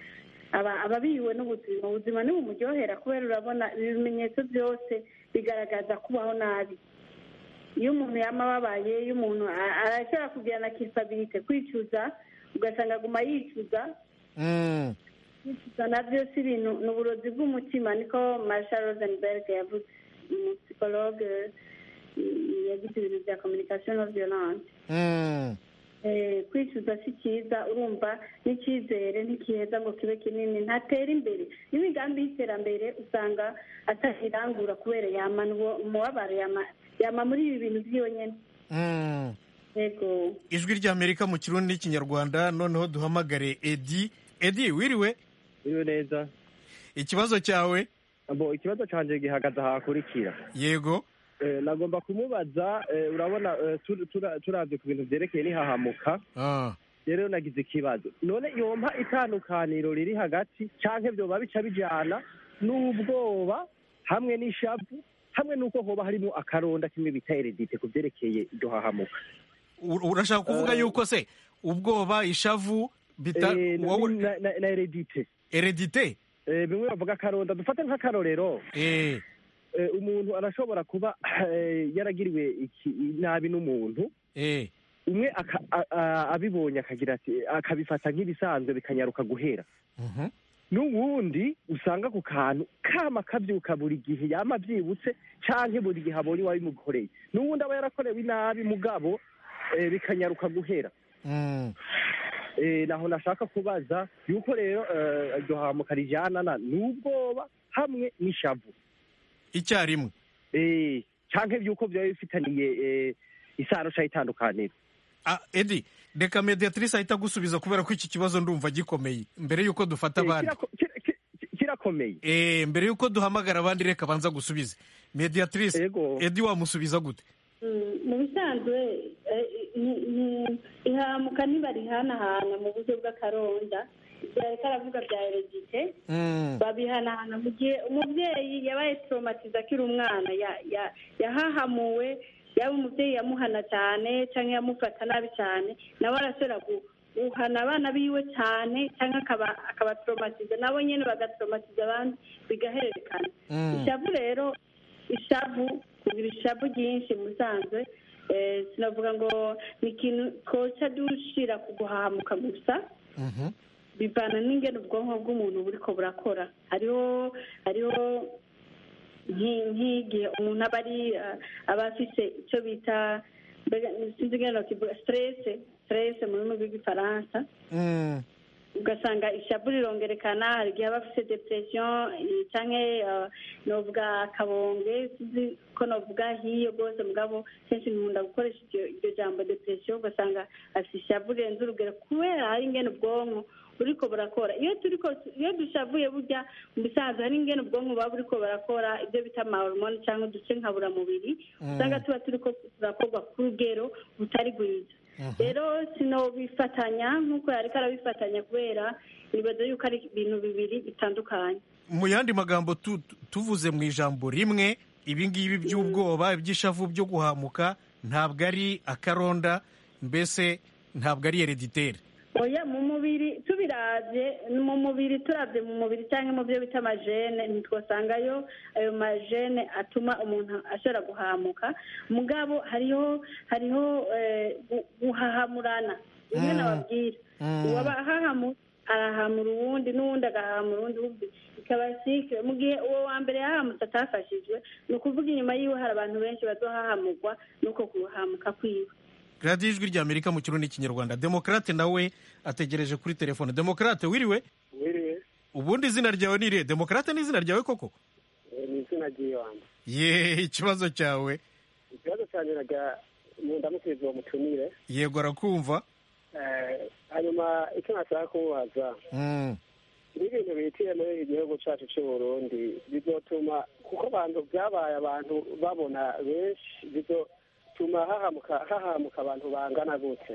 C: aba aba abiriwe n'ubuzima ubuzima ntibumuryohera kubera urabona ibi bimenyetso byose bigaragaza kubaho nabi iyo umuntu yama ababaye iyo umuntu a- arashobora kugirana kisabirite kwicuza ugasanga aguma yicuza
A: Mm.
C: kwicuza nabyo si ibintu ni uburozi bw'umutima niko marshal rosenberg yavuze umusipologe yagize ibintu bya communication no violence
A: Mm.
C: Eh, kwicuza si cyiza urumva n'icyizere ntikiheza ngo kibe kinini ntatera imbere n'imigambi y'iterambere usanga atakirangura kubera yamana uwo umubabaro yama yama muri ibi bintu by'iyo nyine
A: Mm.
C: yego
A: ijwi ry'amerika mu kirundi n'ikinyarwanda noneho duhamagare edi edi wiriwe
U: iyo neza
A: ikibazo cyawe
U: abo ikibazo cyanjye gihagaze ahakurikira
A: yego
U: Eh, nagomba kumubaza eh, urabona eh, tur- tura- turavye ku bintu vyerekeye n'ihahamuka
A: Ah.
U: rero nagize ikibazo none yompa itandukaniro riri hagati canke vyoba bica bijana n'ubwoba hamwe n'ishavu hamwe n'uko hoba harimo akaronda kimwe bita eredite ku vyerekeye iryo hahamuka
A: U- urashaka kuvuga yuko se ubwoba ishavu bita
U: Eh, na-
A: wowe
U: na- na na eredite
A: eredite
U: Eh, bimwe bavuga akaronda dufate nk'akarorero
A: Eh.
U: Eh, umuntu arashobora kuba eh, yaragiriwe iki nabi n'umuntu
A: Eh.
U: umwe aka- a- a- abibonye akagira ati akabifata nk'ibisanzwe bikanyaruka guhera
A: Mhm.
U: n'uwundi usanga ku kantu kama kabyuka buri gihe yama abyibutse canke buri gihe abonye uwabimukoreye n'uwundi aba yarakorewe inabi mugabo eh, bikanyaruka guhera
A: Mm.
U: Eh, naho nashaka kubaza yuko rero eh, iryo hamuka rijanana n'ubwoba hamwe n'ishavu
A: icyarimwe
U: eh canke byuko byaba bifitaniye eh, isano ca itandukaniro
A: Ah, edi reka mediatrice ahita agusubiza kubera ko iki kibazo ndumva gikomeye mbere y'uko dufata abandi
U: kirakomeye
A: eh mbere y'uko duhamagara abandi reka banza gusubize mediatrice edi wamusubiza gute
C: Mm, mu bisanzwe eh, ni- ni- ihamuka ntibarihanahana mu buryo bw'akaronda ibyo ariko aravuga bya eregite
A: Mm.
C: babihanahana mu gihe umubyeyi yabaye traumatize akiri umwana ya- ya- yahahamuwe yaba umubyeyi yamuhana cyane cyangwa yamufata nabi cyane nawe arashobora gu- guhana abana biwe cyane cyangwa akaba akabatraumatize nabo nyine bagatraumatiza abandi bigahererekana
T: Mm.
C: ishavu rero ishavu kugira ishavu ryinshi musanzwe eh, sinavuga ngo ni ikintu koca dushira ku guhahamuka gusa bivana n'ingene ubwonko bw'umuntu buriko burakora hariho hariho nki- nk'igihe umuntu aba ari eh, aba afise icyo bita mbega sinzi ingene nokivuga stress stress mu rurimi rw'igifaransa
A: Mm.
C: ugasanga ishavu rirongerekana hari igihe aba afite depression eh, canke eh, novuga akabonge sinzi ko novuga hiyo rwose mugabo kenshi nkunda gukoresha iryo iryo jambo depression ugasanga afite ishavu rirenze urugero kubera hari ingene ubwonko buriko burakora iyo turiko iyo dushavuye burya mu bisanzwe hari ingene ubwonko buba buriko burakora ibyo bita amahormone cyangwa uduce nkaburamubiri
T: Mm.
C: usanga tuba turiko turakorwa ku rugero butari rwiza rero sinobifatanya nk'uko yariko arabifatanya kubera nibaza yuko ari ibintu bibiri bitandukanye
A: mu yandi magambo tu- tu- tuvuze mu ijambo rimwe ibi ngibi by'ubwoba iby'ishavu byo guhamuka ntabwo ari akaronda mbese ntabwo ari hereditere
C: oya mu mubiri tubiravye mu mubiri turavye mu mubiri cyangwa mu byo bita amajene ntitwasangayo ayo majene atuma umuntu ashobora guhamuka mugabo hariho hariho eh, gu- guhahamurana bimwe
T: Mm.
C: nababwira
T: Mm.
C: uwaba ahahamu arahamura uwundi n'uwundi agahamura uwundi uwundi ikaba sikire mu gihe uwo wa mbere yahamutse atafashijwe ni ukuvuga inyuma yiwe hari abantu benshi bazohahamurwa nuko guhamuka kwiwe
A: radiyo ijwi rya amerika mu kirundi n'ikinyarwanda demokarate nawe ategereje kuri telefone demokarate wiriwe
T: wiriwe
A: ubundi izina ryawe ni irihe demokarate ni izina ryawe koko
T: Eh, ni izina ry'ibanze
A: ye ikibazo cyawe
T: ikibazo cyane naga mu ndamukirizo uwo mutumire
A: yego arakumva
T: Eh, hanyuma icyo nashaka kumubaza
A: Mm.
T: n'ibintu bihitiye muri iki gihugu cyacu cy'u Burundi bizotuma kuko abantu byabaye abantu babona benshi bizotuma hahamuka hahamuka abantu bangana gute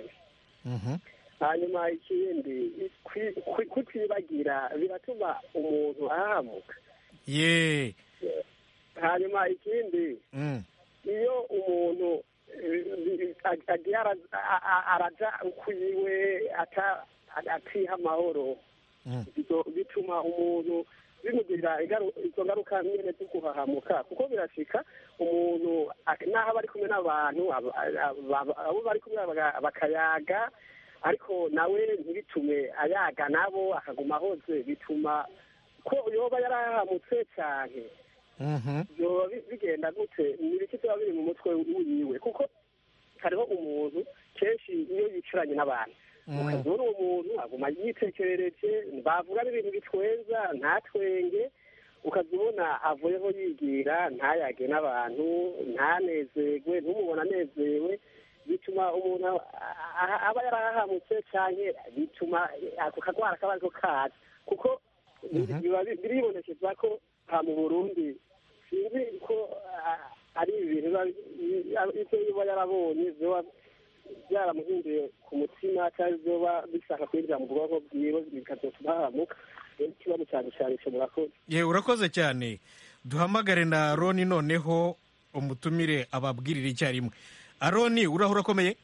T: hanyuma ikindi kwi- kwi- kutibagira biratuma umuntu ahahamuka
A: ye
T: hanyuma ikindi
A: Mm.
T: iyo umuntu eh, ag- agiye ara- a- a- araja ukwiwe ata- atiha amahoro bizo- bituma umuntu bimugirira ingaru- izo ngaruka nyene zo guhahamuka kuko birashika umuntu ak- naho aba ari kumwe n'abantu aba- aba- abo bari kumwe baga- bakayaga ariko nawe ntibitume ayaga nabo akaguma ahoze bituma ko yoba yarahahamutse cyane byoba bi- bigenda gute ni ibiki biba biri mu mutwe wiwe kuko hariho umuntu kenshi iyo yicaranye n'abantu ukazura uwo muntu aguma yitekerereje bavuga n'ibintu bitwenza ntatwenge ukaza ubona avuyeho yigira ntayage n'abantu ntanezerwe ntumubona anezerewe bituma umuntu a- a- aba yarahahamutse cyane bituma ako kagwara kaba ariko kaza kuko biba bi- biribonekeza ko aha mu burundi sinzi ko ah, ari ibintu biba- i- ibyo biba yarabonye biba byaramuhinduye ku mutima cyangwa biba bishaka kwinjira mu bwonko bwiwe bikazotuma hahamuka rero ikibazo cyane cyane cyo murakoze
A: ye urakoze cyane duhamagare na aroni noneho umutumire ababwirire icyarimwe aroni uraho urakomeye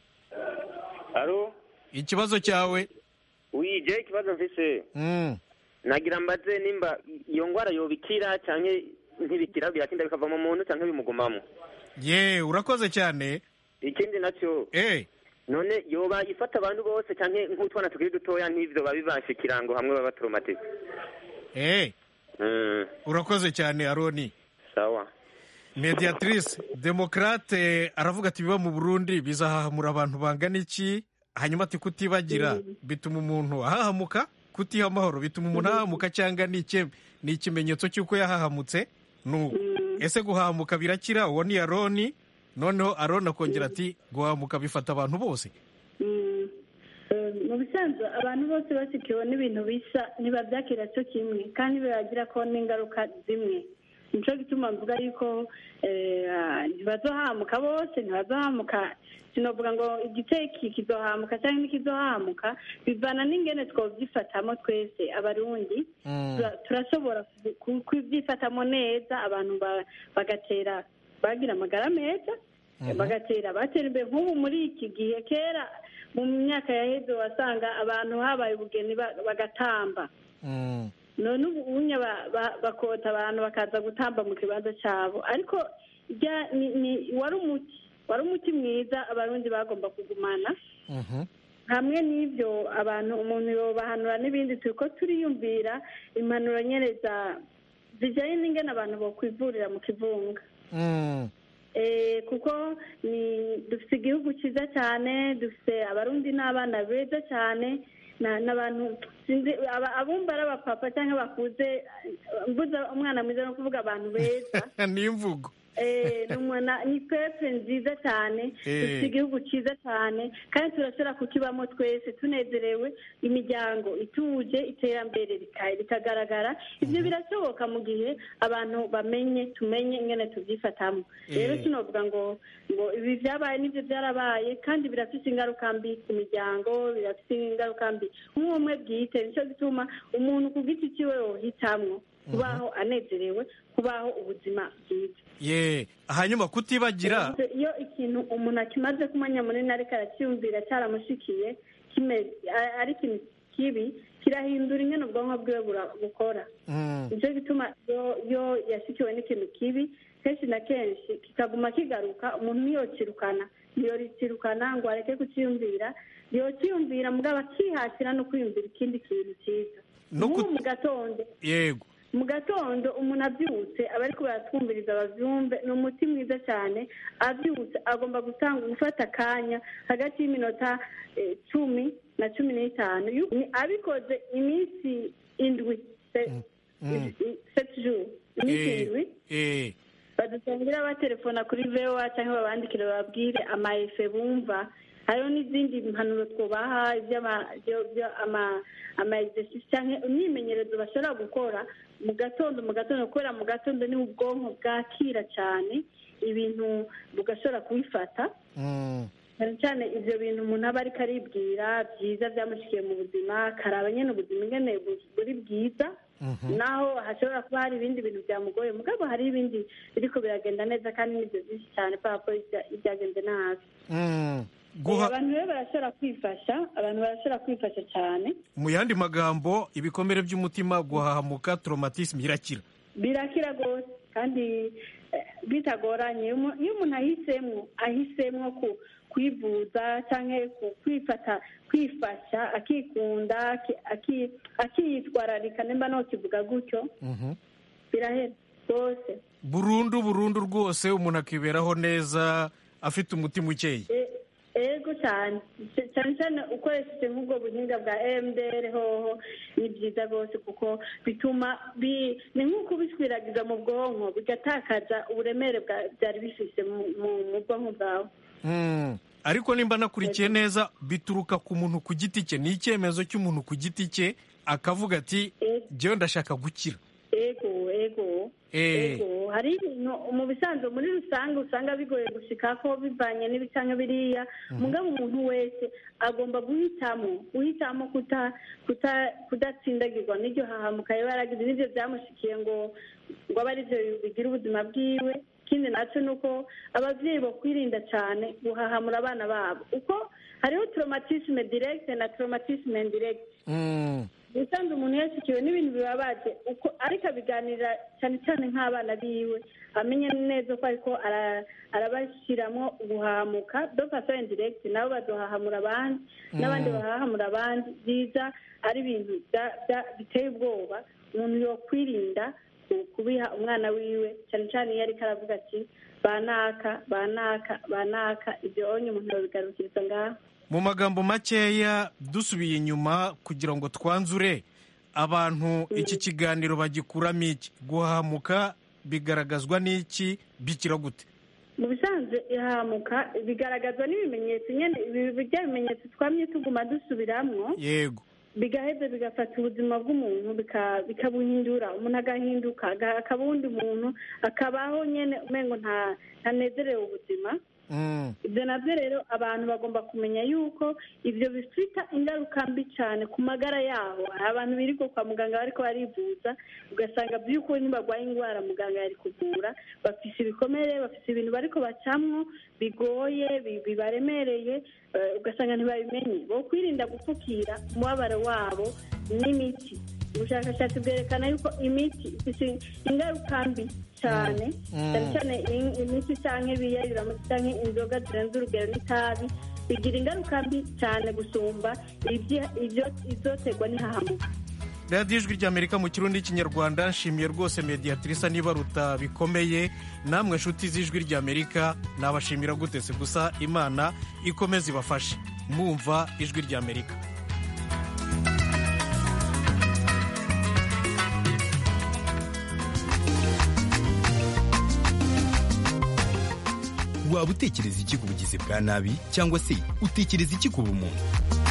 V: aro
A: ikibazo cyawe
V: wije ikibazo mfise
A: Mm.
V: nagira mbaze nimba iyo ngwara yobikira canke ntibikira biratinda bikava mu muntu canke bimugumamo
A: ye urakoze cyane
V: ikindi nacyo
A: eh
V: none yoba ifata abantu bose canke nk'utwana tukiri dutoya n'ivyo babibasha ikirango hamwe baba traumatique
A: eh
V: mm,
A: urakoze cyane aroni
V: sawa
A: mediatrice demokrate aravuga ati biba mu burundi bizahahamura abantu bangana iki hanyuma ati kutibagira bituma umuntu ahahamuka kutiha amahoro bituma umuntu ahahamuka cyangwa ni iki- ni ikimenyetso cy'uko yahahamutse nuko ese guhahamuka birakira uwo ni aroni noneho aroni akongera ati guhahamuka bifata abantu bose
C: Mm. Eh, mu bisanzwe abantu bose basikiwe n'ibintu bisa ntibabyakira cyo kimwe kandi biragira ko n'ingaruka zimwe nico gituma mvuga yuko eh, ah, ntibazohamuka bose ntibazohamuka sinovuga ngo igice iki kizohamuka cyangwa ntikizohamuka bivana n'ingene twovyifatamo twese abarundi Tura- turashobora ku- ku- kubyifatamo neza abantu ba- bagatera bagira amagara meza bagatera batera imbere nk'ubu muri iki gihe kera mu myaka yaheze wasanga abantu habaye ubugeni ba- bagatamba none ubu unya ba- ba- bakota abantu bakaza gutamba mu kibanza cyabo ariko rya- ni- ni- wari umuti wari umuti mwiza abarundi bagomba kugumana hamwe n'ibyo abantu umuntu yobahanura n'ibindi turi ko turiyumvira impanuro nyereza zijyanye n'ingene abantu bokwivurira mu kivunga Eh, kuko ni dufite igihugu cyiza cyane dufite abarundi n'abana beza cyane na- n'abantu sinzi aba- abumva ari abapapa cyangwa bakuze eh, mbuza umwana mwiza no kuvuga abantu beza
A: ni imvugo
C: Eh, ni umwana ni pepe nziza cyane
A: Eh.
C: dufite igihugu cyiza cyane kandi turashobora kukibamo twese tunezerewe imiryango ituje iterambere rika- rikagaragara ibyo birashoboka mu gihe abantu bamenye tumenye ingene tubyifatamo rero
B: Eh.
C: sinovuga ngo ngo ibi byabaye n'ibyo byarabaye kandi birafite ingaruka mbi ku miryango birafite ingaruka mbi umwe umwe bwite nicyo gituma umuntu ku giti cyiwe yohitamwo kubaho anezerewe kubaho ubuzima bwiza
A: ye hanyuma kutibagira
C: iyo ikintu umuntu akimaze kumenya munini ariko aracyumvira cyaramushikiye kimeze a- ari ikintu kibi kirahindura ingene ubwonko bwiwe bura- bukora
A: Mm.
C: nicyo gituma iyo iyo yashikiwe n'ikintu kibi kenshi na kenshi kikaguma kigaruka umuntu ntiyokirukana ntiyorikirukana ngo areke kucyiyumvira yokiyumvira mugabo akihatira no kwiyumvira ikindi kintu cyiza
A: No
C: nk'ubu
A: kut-
C: mu gatondo
A: yego
C: mu gatondo umuntu abyutse aba ariko baratwumviriza babyumve ni umuti mwiza cyane abyutse agomba gutanga gufata akanya hagati y'iminota eh, cumi na cumi n'itanu Yu- ni- abikoze iminsi indwi se-
A: Mm.
C: i- seti juru iminsi
A: Eh,
C: indwi
A: eh,
C: badusangira batelefona kuri voa cyangwa babandikire bababwire amaefe bumva hariho n'izindi mpanuro twubaha iby'ama- byo- byo- ama- ama exercice cyangwa imyimenyerezo bashobora gukora mu gatondo mu gatondo kubera mu gatondo niho ubwonko bwakira cyane ibintu bugashobora kubifata
A: mm.
C: cyane cyane ibyo bintu umuntu aba ariko aribwira byiza byamushikiye mu buzima akaraba nyine ubuzima ingene bu- buri bwiza
A: Mhm.
C: naho hashobora kuba hari ibindi bintu byamugoye mugabo hari ibindi biriko biragenda neza kandi nibyo byinshi cyane kubera ko ibya- ibyagenze nabi
A: Mm.
C: Eh,
A: guha
C: abantu rero barashobora kwifasha abantu barashobora kwifasha cyane
A: mu yandi magambo ibikomere by'umutima guhahamuka traumatisme irakira
C: birakira rwose kandi eh, bitagoranye Iyo umu- iyo umuntu ahisemo ahisemo ku kwivuza cyangwa ku- kwifata kwifasha akikunda aki- aki- akiyitwararika nimba ntokivuga gutyo
A: Mhm.
C: birahera rwose
A: burundu burundu rwose umuntu akiberaho neza afite umutima ukeye
C: E- ego cyane C- cyane cyane ukoresheje nk'ubwo buhinga bwa emdr hoho ni byiza rwose kuko bituma bi- ni nk'uko ubiswiragiza mu bwonko bigatakaza uburemere bwa- byari bifise mu mu- mu bwonko bwawe
A: Mm. ariko nimba nakurikiye neza bituruka ku muntu ku giti cye ni icyemezo cy'umuntu ku giti cye akavuga ati jyewe ndashaka gukira
C: ego ego
A: Eh.
C: ego hari ibintu mu bisanzwe muri rusange usanga bigoye gushika ko bivanye n'ibi canke biriya mugabo umuntu wese agomba guhitamo guhitamo kuta kuta kudatsindagirwa n'iryo hahamuka yaba yaragize n'ivyo vyamushikiye ngo ngo abe arivyo bigira ubuzima bwiwe ikindi naco ni uko abavyeyi bokwirinda cane guhahamura abana babo uko hariho traumatisme direct na traumatisme indirect
A: Mm.
C: ubusanzwe umuntu yashyikiwe n'ibintu bibabaje uko ariko abiganira cyane cyane nk'abana biwe amenya neza ko ariko ara- arabashyiramo guhahamuka do faso indiregiti nabo baduhahamura abandi n'abandi
B: Mm.
C: bahahamura abandi byiza ari ibintu bya- bya- biteye ubwoba umuntu yokwirinda ku- kubiha umwana wiwe cyane cyane iyo ariko aravuga ati banaka banaka banaka ibyo onye umuntu yabigarukiriza ngaho
A: mu magambo makeya dusubiye inyuma kugira ngo twanzure abantu iki kiganiro bagikuramo iki guhahamuka bigaragazwa n'iki bikira gute
C: mu bisanzwe ihahamuka bigaragazwa n'ibimenyetso nyine ibi bya bimenyetso twamye tuguma dusubiramwo
A: yego
C: bigaheza bigafata ubuzima bw'umuntu bika- bikabuhindura umuntu agahinduka aga- akaba uwundi muntu akabaho nyine umengo nta ntanezerewe ubuzima
A: Mm.
C: ibyo nabyo rero abantu bagomba kumenya yuko ibyo bifite ingaruka mbi cyane ku magara yabo hari abantu birirwa kwa muganga bariko barivuza ugasanga by'ukuri ntibarwaye indwara muganga yari kuvura bafise ibikomere bafise ibintu bariko bacamwo bigoye bi- bibaremereye eh, ugasanga ntibabimenye bo kwirinda gupfukira umubabaro wabo n'imiti ubushakashatsi bwerekana yuko imiti ifite ingaruka mbi cyane
B: Mm.
C: cyane cyane in- imiti cyangwa ibiyayuramutsi cyangwa inzoga zirenze urugero n'itabi bigira ingaruka mbi cyane gusumba ibyi- ibyo- izoterwa n'ihahamuka
A: radiyo ijwi ry'amerika mu kirundi n'ikinyarwanda nshimiye rwose mediatrice nibaruta bikomeye namwe nshuti z'ijwi ry'amerika nabashimira gutese gusa imana ikomeze ibafashe mwumva ijwi ry'amerika
B: waba utekereza iki ku bugizi bwa nabi cyangwa se utekereza iki ku bumuntu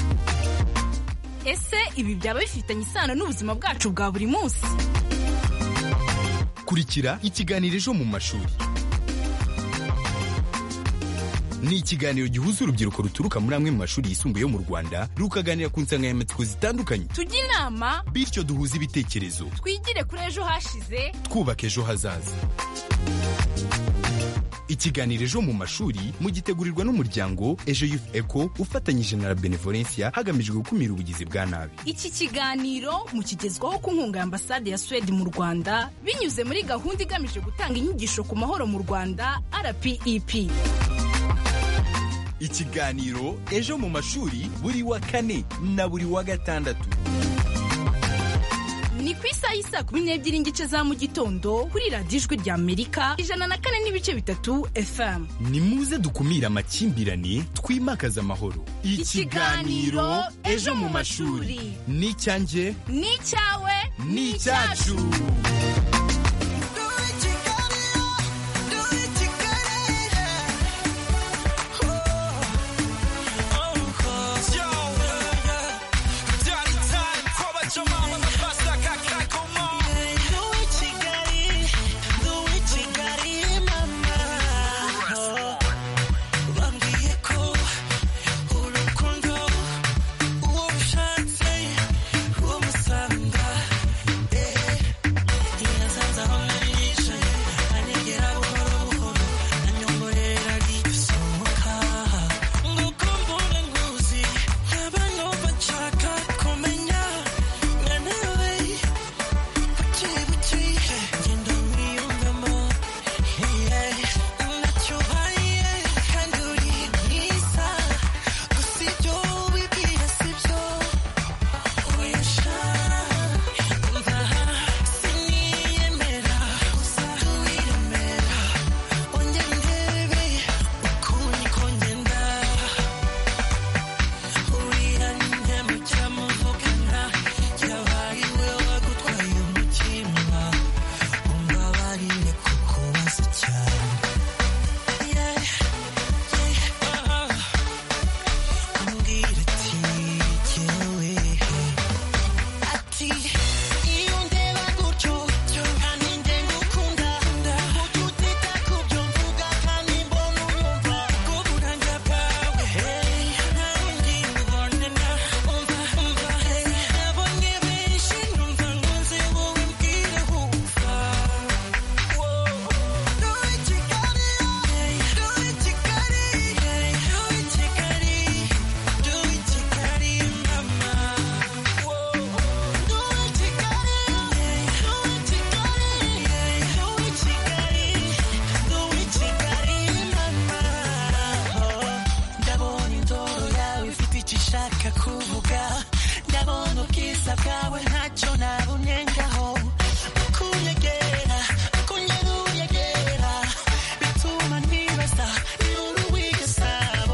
E: ese ibi byaba bifitanye isano n'ubuzima bwacu bwa buri munsi
B: kurikira ikiganiro ejo mu mashuri ni ikiganiro gihuza urubyiruko ruturuka muri amwe mu mashuri yisumbuye yo mu rwanda rukaganira ku nsanganyamatsiko zitandukanye
E: tujye inama
B: bityo duhuze ibitekerezo
E: twigire kuri ejo hashize
B: twubaka ejo hazaza ikiganiro ejo mu mashuri mugitegurirwa n'umuryango ejo youth eco ufatanyije na la benevolencia hagamijwe gukumira ubugizi bwa nabi
E: iki kiganiro mukigezwaho ku nkunga ya ambasade ya suwede mu rwanda binyuze muri gahunda igamije gutanga inyigisho ku mahoro mu rwanda rpep
B: ikiganiro ejo mu mashuri buri wa kane na buri wa gatandatu
E: ni ku isaha y'isaa kumi n'ebyiri n'igice za mu gitondo kuri radiyo ijwi rya amerika ijana na kane n'ibice bitatu fm
B: ni muze dukumire amakimbirane twimakaze amahoro
E: Ikiganiro Ejo mu mashuri.
B: ni icyanjye
E: ni icyawe
B: ni icyacu
W: ndabona indoro yawe ifite icyo ishaka kuvuga ndabona ubwiza bwawe ntacyo nabunengaho kunyegera kunyeruyegera bituma ntibaza iruru w'igasabo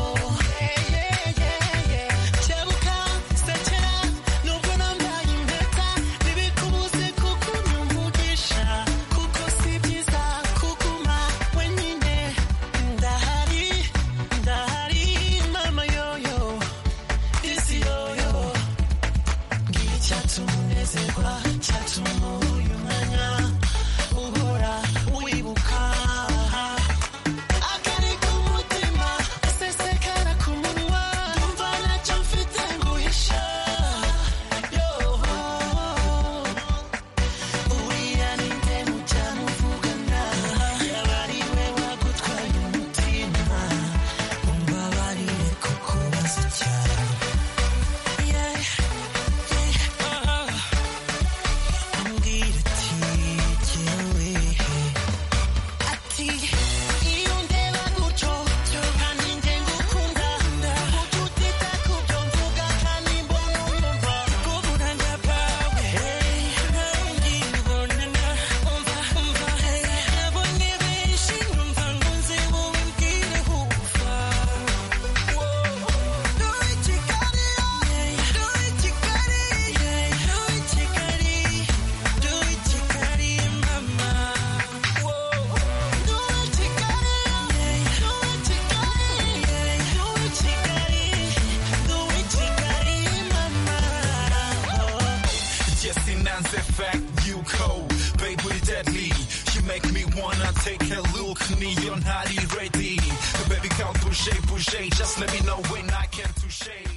W: kebuka sekera nubwo nambaye impeta ntibikubuze kukunya umugisha kuko si byiza kuguma wenyine ndahari ndahari mama yoyo isi yoyo ngira icyatuma unezerwa cyatuma
F: fact, you cold, baby deadly. You make me wanna take a look, me, you're not ready. Baby, come bouger, bouger, just let me know when I can touche.